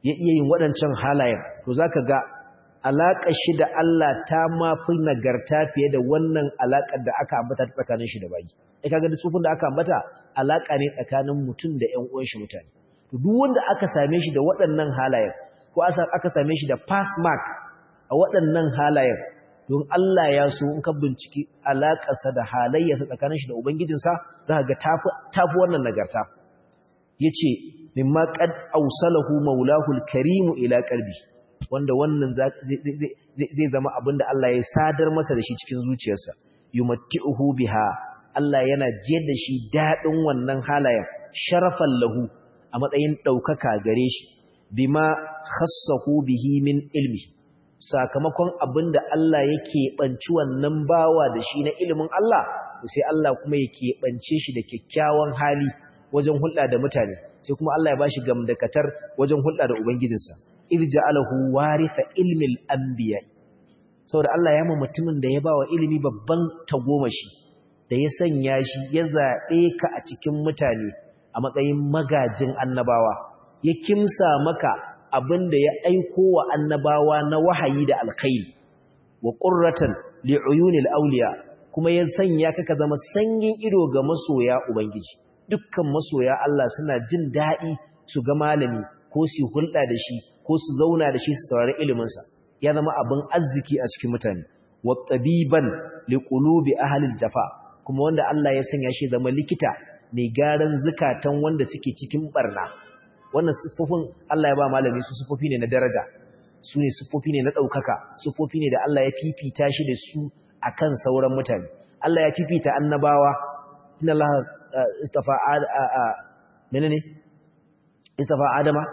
ya iya yin waɗancan halayen to zaka ga alaƙar shi da Allah ta mafi nagarta fiye da wannan alaƙar da aka ambata ta tsakanin shi da bayi ai kaga da sufin da aka ambata alaƙa ne tsakanin mutum da ƴan uwan shi mutane to duk wanda aka same shi da waɗannan halayen ko aka same shi da pass mark a waɗannan halayen don Allah ya so in ka binciki alaƙarsa da halayyarsa tsakanin shi da ubangijinsa za ka ga tafi wannan nagarta yace mimma qad awsalahu maulahu al-karim ila qalbi wanda wannan zai zama abinda Allah ya sadar masa da shi cikin zuciyarsa yumatti'uhu biha Allah yana jiyar da shi dadin wannan halayen sharafan lahu a matsayin daukaka gare shi bima khassahu bihi min ilmi sakamakon abinda Allah yake banci wannan bawa da shi na ilimin Allah sai Allah kuma yake bance shi da kyakkyawan hali wajen hulɗa da mutane sai kuma Allah ya bashi gamdakatar wajen hulɗa da ubangijinsa idh ja'alahu waritha ilmi al-anbiya saboda Allah ya ma mutumin da ya bawa ilimi babban tagomashi da ya sanya shi ya zabe ka a cikin mutane a matsayin magajin annabawa ya kimsa maka abinda ya aiko wa annabawa na wahayi da alkhairi wa qurratan li'uyunil awliya kuma ya sanya ka ka zama sanyin ido ga masoya ubangiji dukkan masoya Allah suna jin daɗi su ga malami ko su hulɗa da shi ko su zauna da shi su saurari iliminsa ya zama abin arziki a cikin mutane wa tabiban liqulubi ahlil jafa kuma wanda Allah ya sanya shi zama likita mai garan zukatan wanda suke cikin barna wannan sufofin Allah ya ba malami su sufofi ne na daraja su ne sufofi ne na ɗaukaka sufofi ne da Allah ya fifita shi da su akan sauran mutane Allah ya fifita annabawa inna Allah istafa menene istafa adama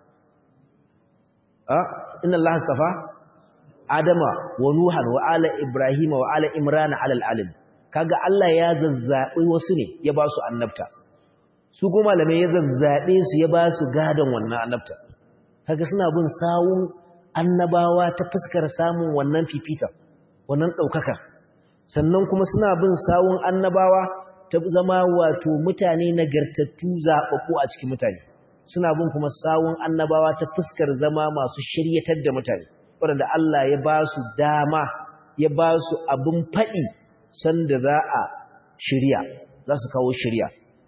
inna Allah astafa Adama wa Nuhan wa ala Ibrahim wa ala Imran ala alalim kaga Allah ya zazzabi wasu ne ya ba su annabta su kuma malamai ya zazzabe su ya ba su gadon wannan annabta kaga suna bin sawun annabawa ta fuskar samun wannan fifita wannan daukaka sannan kuma suna bin sawun annabawa ta zama wato mutane nagartattu zababbu a cikin mutane suna bin kuma sawun annabawa ta fuskar zama masu shiryatar da mutane waɗanda Allah ya ba su dama ya ba su abin faɗi sanda za a shirya za su kawo shirya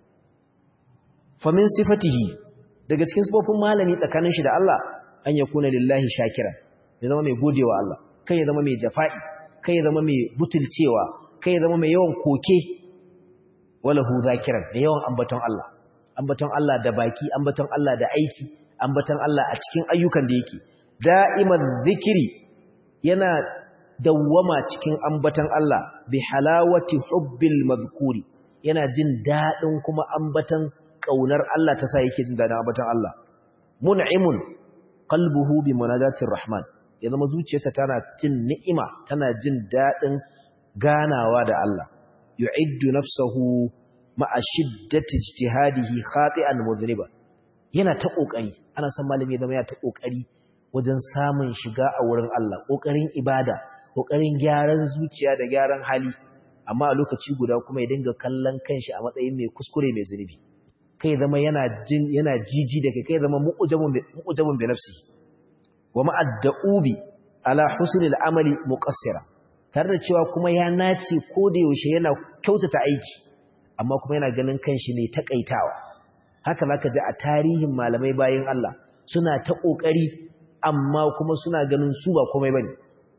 famin sifatihi daga cikin sifofin malami tsakanin shi da Allah an ya kuna lillahi shakira ya zama mai godewa Allah kai ya zama mai jafa'i kai ya zama mai butulcewa kai ya zama mai yawan koke walahu zakiran da yawan ambaton Allah ambaton Allah da baki ambaton Allah da aiki ambaton Allah a cikin ayyukan da yake da'iman zikiri yana dawwama cikin ambaton Allah bi halawati hubbil mazkuri yana jin dadin kuma ambaton kaunar Allah ta sa yake jin dadin ambaton Allah mun'imun qalbuhu bi munadatir rahman ya zama zuciyarsa tana jin ni'ima tana jin dadin ganawa da Allah yu'iddu nafsahu ma'a shiddati ijtihadihi khati'an mudhniba yana ta kokari ana san malami zama yana ta kokari wajen samun shiga a wurin Allah kokarin ibada kokarin gyaran zuciya da gyaran hali amma a lokaci guda kuma ya dinga kallon kanshi a matsayin mai kuskure mai zunubi kai zama yana jin yana jiji da kai kai zama mu'jabun mu'jabun bi nafsi wa ma'adda'ubi ala husnil amali muqassira tare da cewa kuma ya nace ko da yaushe yana kyautata aiki amma kuma yana ganin kanshi ne takaitawa haka zaka ji a tarihin malamai bayin Allah suna ta kokari amma kuma suna ganin su ba komai bane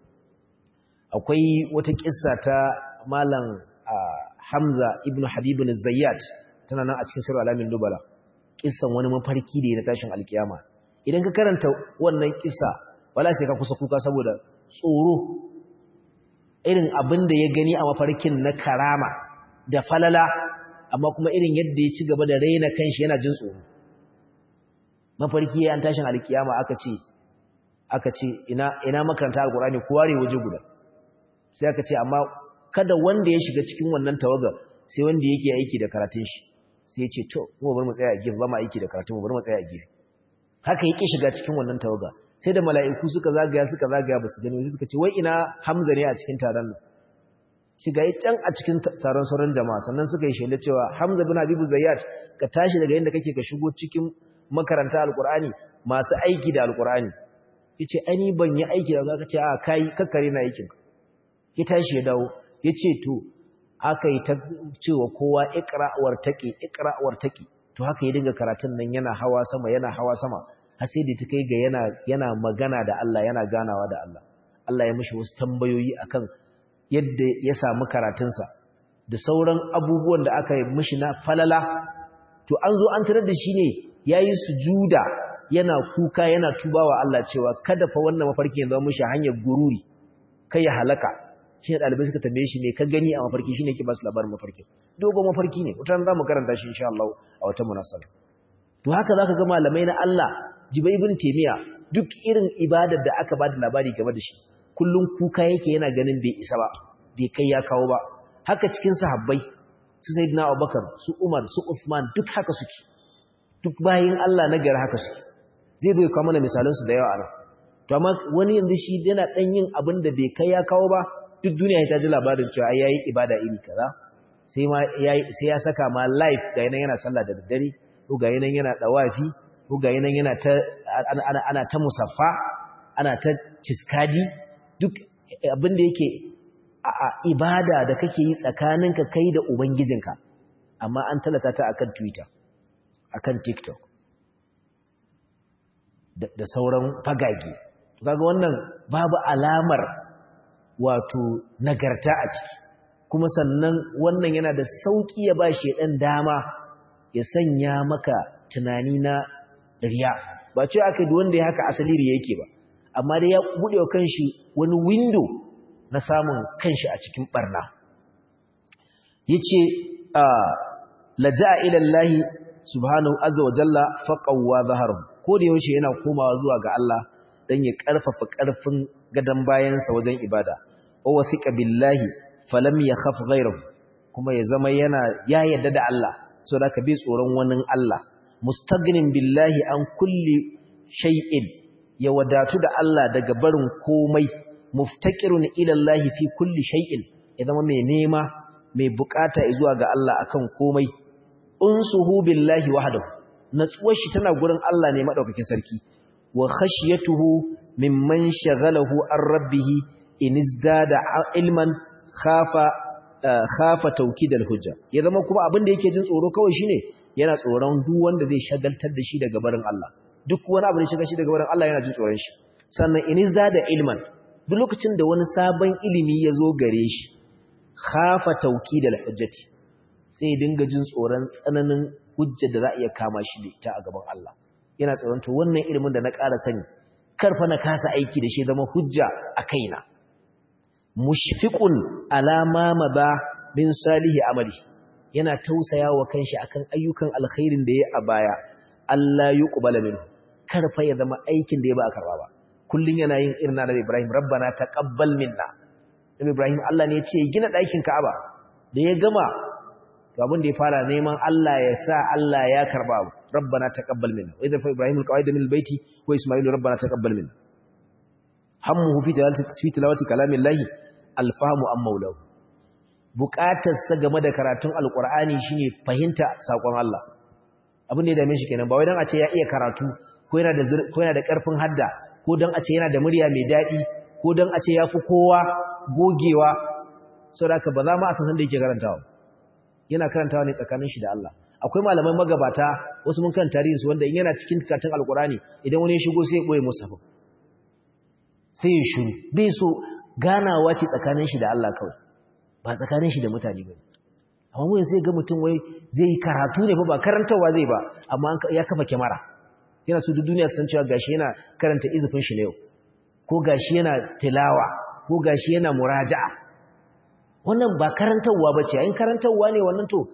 akwai wata kissa ta malam Hamza ibn Habib al-Zayyat tana nan a cikin sirr alamin dubala kissan wani mafarki da na tashin alkiyama idan ka karanta wannan kissa wala sai ka kusa kuka saboda tsoro irin abin da ya gani a mafarkin na karama da falala amma kuma irin yadda ya ci gaba da raina kanshi yana jin tsoro mafarki an tashin alkiyama aka ce aka ce ina ina makaranta alqur'ani ko ware waje guda sai aka ce amma kada wanda ya shiga cikin wannan tawaga sai wanda yake aiki da karatun shi sai ya ce to mu bar mu tsaya a gefe ba mu aiki da karatun mu bar mu tsaya a gefe haka yake shiga cikin wannan tawaga sai da mala'iku suka zagaya suka zagaya ba su gani suka ce wai ina Hamza ne a cikin taron nan shiga yi can a cikin taron sauran jama'a sannan suka yi shaida cewa Hamza bin Habibu Zayyat ka tashi daga inda kake ka shigo cikin makaranta alkur'ani masu aiki da alkur'ani yace ani ban yi aiki da zaka ce a kai kakkare na aikin ka ki tashi ya dawo yace to aka yi ta cewa kowa iqra'war taqi iqra'war taqi to haka ya dinga karatun nan yana hawa sama yana hawa sama har sai da ta kai ga yana yana magana da Allah yana ganawa da Allah Allah ya mishi wasu tambayoyi akan yadda ya samu karatunsa da sauran abubuwan da aka yi mishi na falala to an zo an tarar da shi ne yayi sujuda yana kuka yana tubawa Allah cewa kada fa wannan mafarki ya zama mishi hanyar gururi kai ya halaka shi ne ɗalibai suka tambaye shi ne ka gani a mafarki shi ne ke ba su labarin mafarki dogon mafarki ne wata za mu karanta shi insha Allah a wata munasaba to haka zaka ga malamai na Allah jibai ibn taymiya duk irin ibadar da aka bada labari game da shi kullum kuka yake yana ganin bai isa ba bai kai ya kawo ba haka cikin sahabbai su sayyidina Abubakar su Umar su Uthman duk haka suke duk bayin Allah na gari haka suke zai zo kawo mana misalan su da yawa anan to amma wani yanzu shi yana dan yin abin da bai kai ya kawo ba duk duniya ta ji labarin cewa ai yayi ibada iri kaza sai ma yayi sai ya saka ma live ga yana yana sallah da daddare ko ga yana yana dawafi ko ga yana yana ta ana ana ta musaffa ana ta ciskadi duk abin da yake a ibada da kake yi tsakaninka kai da ubangijinka amma an talata ta akan Twitter akan TikTok da sauran fagage to kaga wannan babu alamar wato nagarta a ciki kuma sannan wannan yana da sauki ya ba shi dan dama ya sanya maka tunani na riya ba ce aka yi wanda ya haka asali riya yake ba amma dai ya buɗe wa kanshi wani window na samun kanshi a cikin barna yace laja'a ila Allah subhanahu azza wa jalla faqawa zaharu ko da yaushe yana komawa zuwa ga Allah dan ya karfafa karfin gadan bayansa wajen ibada wa wasiqa billahi falam yakhaf ghayruhu kuma ya zama yana ya yarda da Allah saboda ka bi tsoron wani Allah mustagnin billahi an kulli shay'in ya wadatu da Allah daga barin komai muftaqirun ila Allah fi kulli shay'in ya zama mai nema mai bukata zuwa ga Allah akan komai unsuhu billahi wahdahu natsuwar shi tana gurin Allah ne madaukakin sarki wa khashyatuhu mimman shagalahu an rabbih in izdada ilman khafa khafa tawkid hujja ya zama kuma abin da yake jin tsoro kawai shine yana tsoron duk wanda zai shagaltar da shi daga barin Allah duk wani abu da shiga shi daga barin Allah yana jin tsoron shi sannan in izdada ilman duk lokacin da wani sabon ilimi ya zo gare shi khafa tawkid hujjati sai ya dinga jin tsoron tsananin hujja da za a iya kama shi da ita a gaban Allah yana tsoron to wannan ilimin da na ƙara sani karfa na kasa aiki da shi zama hujja a kaina mushfiqun ala ma madha min salihi amali yana tausaya wa kanshi akan ayyukan alkhairin da ya a baya Allah yuqbala minhu karfa ya zama aikin da ya ba karba ba kullun yana yin irin na Ibrahim rabbana taqabbal minna Nabi Ibrahim Allah ne ya ce gina ɗakin Ka'aba da ya gama to abin da ya fara neman Allah ya sa Allah ya karba abu rabbana taqabbal minna wa idza fa ibrahim alqawaid min albayti wa isma'il rabbana taqabbal minna hammuhu fi tilawati fi tilawati kalamillahi alfahmu am maulahu buƙatar sa game da karatun alqur'ani shine fahimta sakon Allah abin da ya dame shi kenan ba wai dan a ce ya iya karatu ko yana da ko yana da karfin hadda ko dan a ce yana da murya mai dadi ko dan a ce yafi kowa gogewa saboda ba za mu a san da yake karantawa yana karantawa ne tsakanin shi da Allah akwai malaman magabata wasu mun kan tarihin su wanda in yana cikin karatun alkurani idan wani ya shigo sai ya boye musafa sai ya shiru bai so ganawa ce tsakanin shi da Allah kawai ba tsakanin shi da mutane ba amma mun sai ga mutum wai zai yi karatu ne fa ba karantawa zai ba amma ya kafa kyamara yana so duk duniya san cewa gashi yana karanta izufin shi ne yau ko gashi yana tilawa ko gashi yana muraja'a wannan ba karantarwa ba ce yayin karantarwa ne wannan to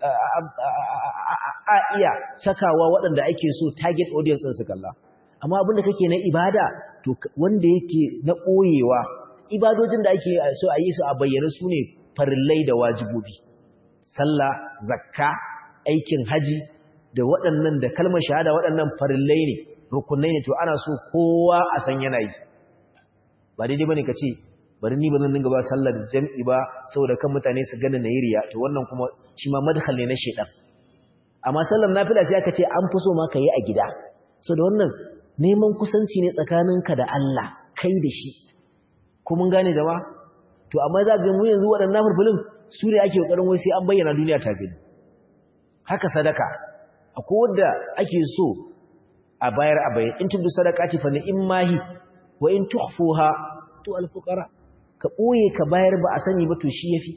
a iya sakawa waɗanda ake so target audience ɗin su kalla amma abin da kake na ibada to wanda yake na ɓoyewa ibadojin da ake so a yi su a bayyana su ne farillai da wajibobi sallah zakka aikin haji da waɗannan da kalmar shahada waɗannan farillai ne rukunai ne to ana so kowa a san yana yi ba daidai bane ka ce bari ni ba zan dinga ba sallar jam'i ba saboda kan mutane su gane nayi riya to wannan kuma shi ma madkhal ne na shedan amma sallar nafila sai aka ce an fi so ma yi a gida so da wannan neman kusanci ne tsakaninka da Allah kai da shi ko mun gane da ba to amma za ga mu yanzu waɗannan fulfulin su ne ake kokarin wai sai an bayyana duniya ta gani haka sadaka akwai wanda ake so a bayar a bayan in tubu sadaqati fa ni'mahi wa in tukhfuha to al-fuqara ka boye ka bayar ba a sani ba to shi yafi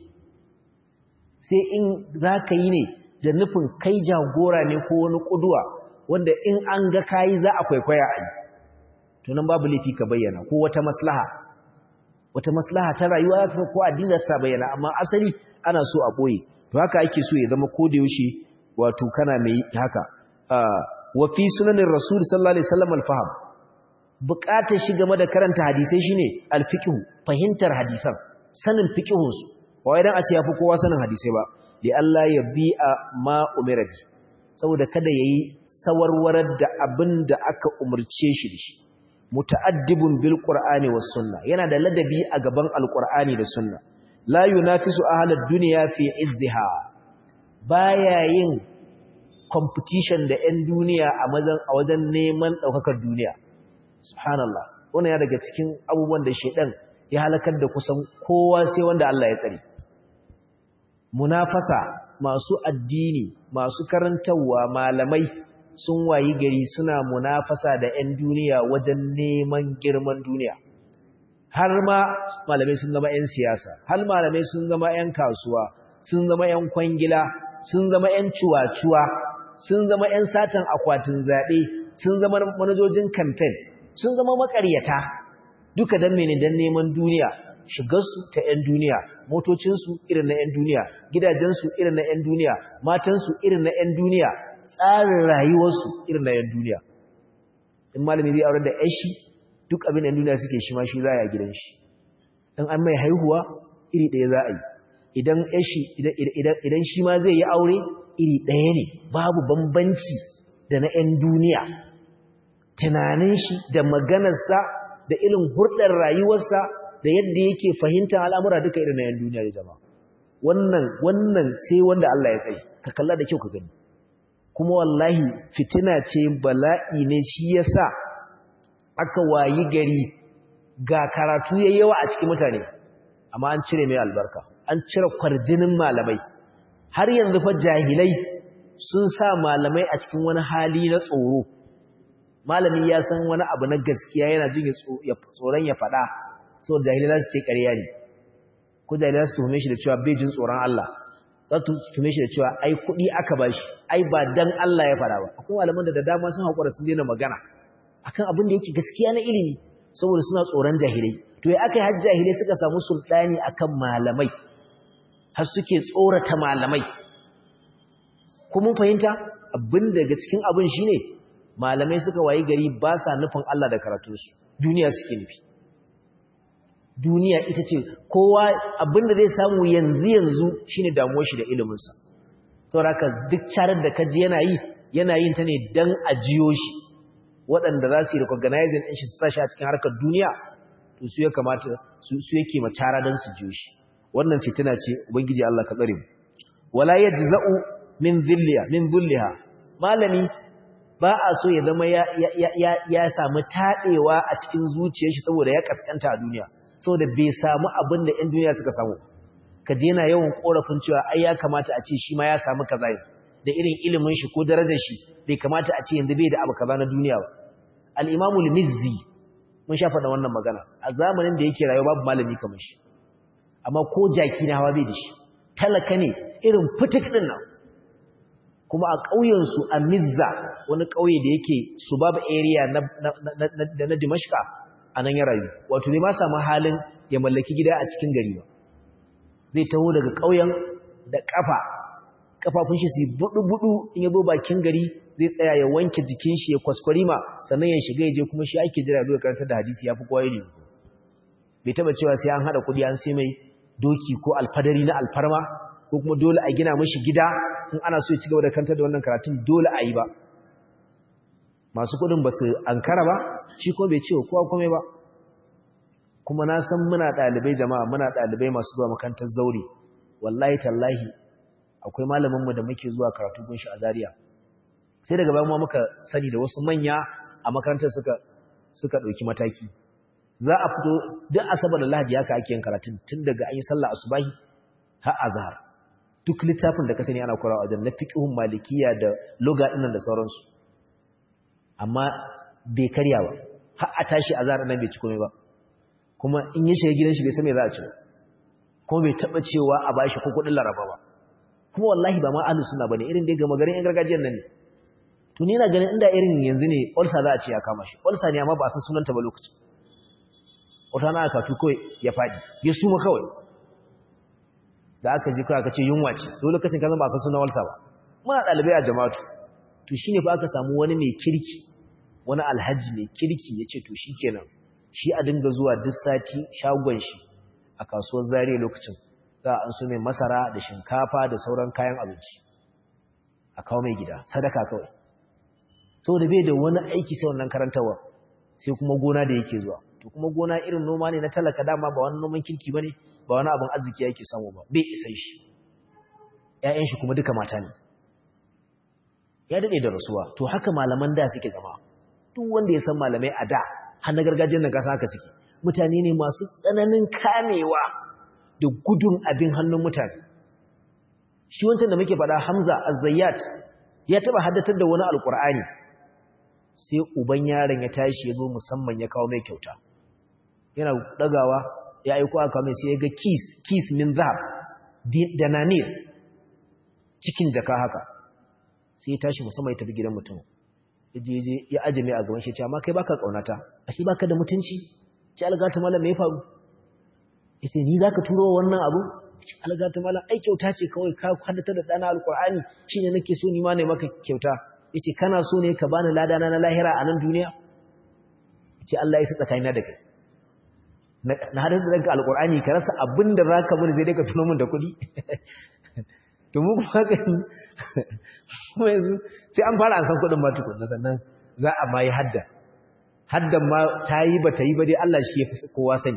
sai in zaka yi ne da nufin kai jagora ne ko wani kuduwa wanda in an ga kai za a kwaikwaya a yi to nan babu laifi ka bayyana ko wata maslaha wata maslaha ta rayuwa ta ko addini ta bayyana amma asali ana so a boye to haka ake so ya zama ko da yaushe wato kana mai haka wa fi sunanin rasul sallallahu alaihi wasallam al-faham bukatar shi game da karanta hadisai shine al-fiqh fahimtar hadisan sanin fiqhun su wai dan a ce yafi kowa sanin hadisai ba li Allah ya bi'a ma umira bi saboda kada yayi sawarwarar da abin da aka umurce shi da shi muta'addibun bil qur'ani was sunna yana da ladabi a gaban al-qur'ani da sunna la yunafisu ahlad dunya fi izdiha baya yin competition da 'yan duniya a wajen neman ɗaukakar duniya subhanallah wannan ya daga cikin abubuwan da shaidan ya halakar da kusan kowa sai wanda Allah ya tsare munafasa masu addini masu karantarwa malamai sun wayi gari suna munafasa da 'yan duniya wajen neman girman duniya har ma malamai sun zama 'yan siyasa har malamai sun zama 'yan kasuwa sun zama 'yan kwangila sun zama 'yan cuwa-cuwa sun zama 'yan satan akwatin zaɓe sun zama manajojin kamfen sun zama makaryata duka don mene don neman duniya shigarsu ta 'yan duniya motocinsu irin na 'yan duniya gidajensu irin na 'yan duniya matansu irin na 'yan duniya tsarin rayuwarsu irin na 'yan duniya in malami zai aure da yashi duk abin 'yan duniya suke shi ma shi za a yi gidan shi in an mai haihuwa iri ɗaya za a yi idan yashi idan shi ma zai yi aure iri ɗaya ne babu bambanci da na 'yan duniya tunanin shi da maganarsa da irin hurɗar rayuwarsa da yadda yake fahimtar al'amura duka irin na 'yan duniya da jama'a wannan wannan sai wanda Allah ya tsaye ka kalla da kyau ka gani kuma wallahi fitina ce bala'i ne shi yasa aka wayi gari ga karatu yayi yawa a cikin mutane amma an cire mai albarka an cire kwarjinin malamai har yanzu fa jahilai sun sa malamai a cikin wani hali na tsoro malami ya san wani abu na gaskiya yana jin tsoron ya faɗa saboda jahilai za su ce ƙarya ne ko jahilai za su tuhume shi da cewa bai jin tsoron Allah za su tuhume shi da cewa ai kuɗi aka ba shi ai ba dan Allah ya faɗa ba akwai malaman da da dama sun haƙura sun daina magana akan abin da yake gaskiya na ilimi saboda suna tsoron jahilai to ya aka yi har jahilai suka samu sultani akan malamai har suke tsorata malamai kuma fahimta abin daga cikin abin shine malamai suka wayi gari ba sa nufin Allah da karatunsu duniya suke nufi duniya ita ce kowa abin da zai samu yanzu yanzu shine damuwar shi da iliminsa saboda duk carar da kaji yana yi yana yin ta ne dan a jiyo shi waɗanda za su yi recognizing ɗin shi su sa shi a cikin harkar duniya to su ya kamata su yake ma cara don su jiyo shi wannan fitina ce ubangiji Allah ka tsare mu wala yajza'u min dhilliha min dhilliha malami ba a so ya zama ya ya ya samu tadewa a cikin zuciyar shi saboda ya kaskanta a duniya saboda bai samu abin da ɗan duniya suka samu kaje yana yawan korafin cewa ai ya kamata a ce shi ma ya samu kaza da irin ilimin shi ko darajar shi bai kamata a ce yanzu bai da abu kaza na duniya ba al-imamu al-mizzi mun sha faɗa wannan magana a zamanin da yake rayuwa babu malami kamar shi amma ko jaki na hawa bai da shi talaka ne irin fitik din nan kuma a ƙauyensu a Mizza wani ƙauye da yake Subab area na na na Dimashqa anan ya rayu wato ne ma samu halin ya mallaki gida a cikin gari ba zai taho daga ƙauyen da kafa kafafun shi su budu-budu in ya zo bakin gari zai tsaya ya wanke jikin shi ya kwaskwarima sannan ya shiga ya je kuma shi ake jira zuwa karantar da hadisi ya fi kowa ne bai taba cewa sai an hada kudi an sai mai doki ko alfadari na alfarma ko kuma dole a gina mashi gida in ana so ya ci gaba da karantar da wannan karatun dole a yi ba masu kudin ba su ankara ba shi kuma bai ce kowa komai ba kuma na san muna ɗalibai jama'a muna ɗalibai masu zuwa makarantar zaure wallahi tallahi akwai malaminmu da muke zuwa karatu gunshi a Zaria sai daga bayan muka sani da wasu manya a makarantar suka suka dauki mataki za a fito duk asabar da lahadi haka ake yin karatun tun daga an yi sallah asubahi har azhar duk littafin da ka sani ana korawa wajen na fiqhun malikiya da lugha dinnan da sauransu amma bai karya ba har a tashi azhar nan bai ci komai ba kuma in ya shiga gidan shi bai san me za a ci ba kuma bai taba cewa a bashi ko kudin laraba ba kuma wallahi ba ma ahlus sunna bane irin dai gama garin yan gargajiyar nan ne to ni ina ganin inda irin yanzu ne ulsa za a ce ya kama shi ulsa ne amma ba san sunanta ba lokacin wata na aka tu kawai ya fadi ya suma kawai da aka ji kawai aka ce yunwa ce to lokacin ka zan ba san sunan ulsa ba muna dalibai a jama'atu to shine fa aka samu wani mai kirki wani alhaji mai kirki yace to shikenan shi a dinga zuwa duk sati shagon shi a kasuwar zariya lokacin za an so mai masara da shinkafa da sauran kayan abinci a kawo mai gida sadaka kawai saboda bai da wani aiki sai wannan karantawa sai kuma gona da yake zuwa to kuma gona irin noma ne na talaka dama ba wani noman kirki bane ba wani abin arziki yake samu ba bai isa shi ƴaƴan shi kuma duka mata ne ya dade da rasuwa to haka malaman da suke zama duk wanda ya san malamai a da har na gargajiyar nan kasa haka suke mutane ne masu tsananin kamewa da gudun abin hannun mutane shi wancan da muke faɗa Hamza Az-Zayyat ya taba haddatar da wani alkur'ani sai uban yaron ya tashi ya zo musamman ya kawo mai kyauta yana dagawa ya aiko aka mai sai ya ga kis kis min zahab da nanir cikin jaka haka sai ya tashi musamman ya tafi gidan mutum ya je ya aje mai a gaban shi ya ce amma kai baka kaunata ashe baka da mutunci ce algata malam me ya faru yace ni zaka turo wannan abu algata malam ai kyauta ce kawai ka hadata da dana alqur'ani shine nake so ni ma ne maka kyauta yace kana so ne ka bani lada na lahira a nan duniya yace Allah ya sa tsakanina da kai na hadata da alqur'ani ka rasa abinda zaka bani zai dai ka tuno min da kuɗi to mu kuma haka kuma yanzu sai an fara an san kuɗin ma tukunna sannan za a ma yi hadda haddan ma ta yi ba ta yi ba dai Allah shi ya fi kowa sani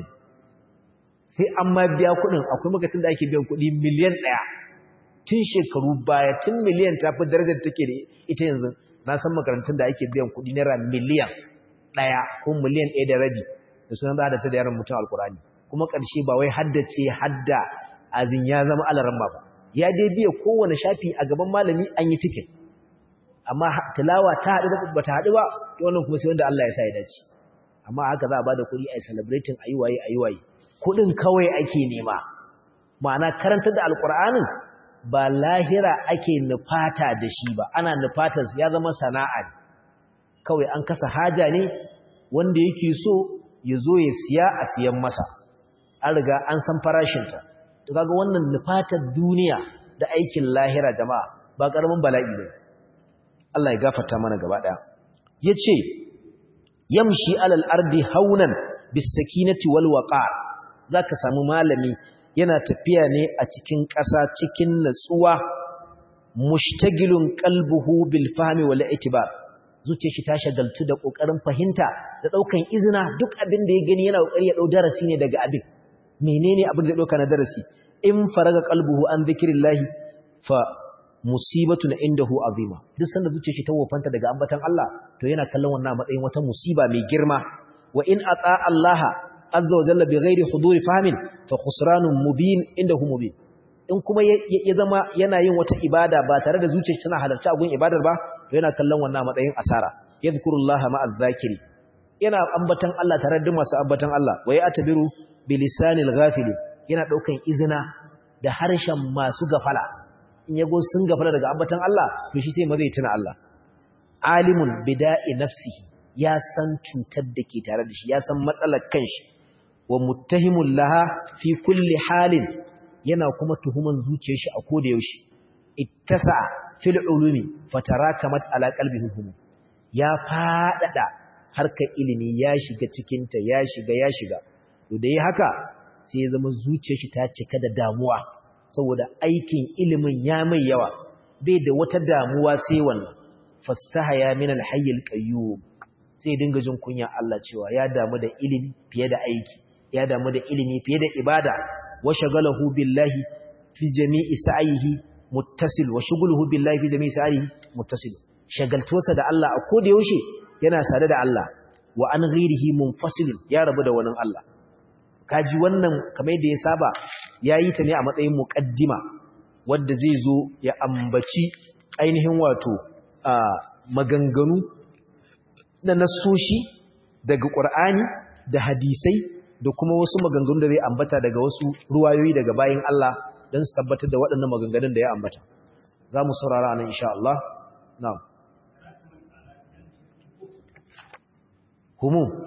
sai an ma biya kuɗin akwai makatun da ake biyan kuɗi miliyan ɗaya tun shekaru baya tun miliyan ta fi darajar take da ita yanzu na san makarantun da ake biyan kuɗi naira miliyan ɗaya ko miliyan ɗaya da rabi da sunan za da ta da yaran mutum alkurani kuma ƙarshe ba wai haddace hadda azin ya zama alaran ba ya dai biya kowane shafi a gaban malami an yi tikin amma tilawa ta haɗu da ba ta haɗu ba wannan kuma sai wanda Allah ya sa ya dace amma haka za a bada kuɗi a yi celebrating a yi waye a yi waye kuɗin kawai ake nema ma'ana karantar da alƙur'anin ba lahira ake nufata da shi ba ana nufatar ya zama sana'a ne kawai an kasa haja ne wanda yake so ya zo ya siya a siyan masa an riga an san farashinta to kaga wannan nufatar duniya da aikin lahira jama'a ba ƙaramin bala'i ne Allah ya gafarta mana gaba ɗaya yace yamshi alal ardi haunan bis sakinati wal waqar zaka samu malami yana tafiya ne a cikin ƙasa cikin natsuwa mushtagilun qalbuhu bil fahmi wal itibar zuciyar shi ta shagaltu da kokarin fahimta da daukan izina duk abin da ya gani yana kokari ya dau darasi ne daga abin menene abin da ya dauka na darasi in faraga qalbuhu an zikrillahi fa musibatun indahu azima duk sanda zuciyar shi ta wofanta daga ambatan Allah to yana kallon wannan matsayin wata musiba mai girma wa in ata Allah azza wa jalla bighairi huduri fahmin fa khusranun mubin indahu mubin in kuma ya zama yana yin wata ibada ba tare da zuciyar tana halarci a gun ibadar ba to yana kallon wannan matsayin asara yadhkurullaha ma'az zakiri yana ambatan Allah tare da masu ambatan Allah wa ya atabiru bilisanil ghafili yana daukan izina da harshen masu gafala in yago sun gafala daga ambatan Allah to shi sai ma zai tuna Allah alimun bida'i nafsihi ya san cutar da ke tare da shi ya san matsalar kanshi wa muttahimul laha fi kulli halin yana kuma tuhuman zuciyar shi a koda yaushe ittasa fil ulumi fatarakamat ala qalbihi hum ya fadada harkar ilimi ya shiga cikin ta ya shiga ya shiga to da yi haka sai ya zama zuciyar shi ta cika da damuwa saboda aikin ilimin ya mai yawa bai da wata damuwa sai wannan fastahaya min alhayyil qayyum sai dinga jin kunya Allah cewa ya damu da ilimi fiye da aiki ya damu da ilimi fiye da ibada wa shagalahu billahi fi jami'i sa'ihi muttasil wa shughuluhu billahi fi jami'i sa'ihi muttasil shagaltuwarsa da Allah a koda yaushe yana sade da Allah wa an ghairihi munfasilun ya rabu da wani Allah kaji wannan kamar yadda ya saba yayi ta ne a matsayin muqaddima wanda zai zo ya ambaci ainihin wato a maganganu na nasoshi daga Qur'ani da hadisai da kuma wasu maganganu da zai ambata daga wasu ruwayoyi daga bayin Allah don su tabbatar da waɗannan maganganun da ya ambata za mu saurara nan insha Allah na'am humum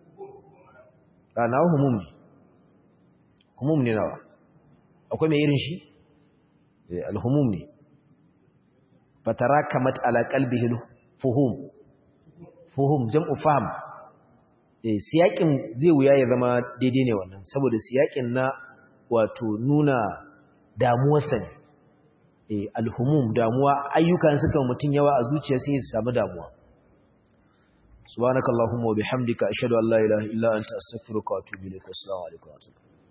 a nawa humum ne humum ne nawa akwai mai irin shi alhumum ne fatara kamat ala qalbihi fuhum fuhum jam'u fahm eh siyakin zai wuya ya zama daidai ne wannan saboda siyakin na wato nuna damuwarsa ne eh alhumum damuwa ayyukan suka mutun yawa a zuciya sai ya samu damuwa subhanakallahumma wa bihamdika ashhadu an la ilaha illa anta astaghfiruka wa atubu ilaik assalamu alaikum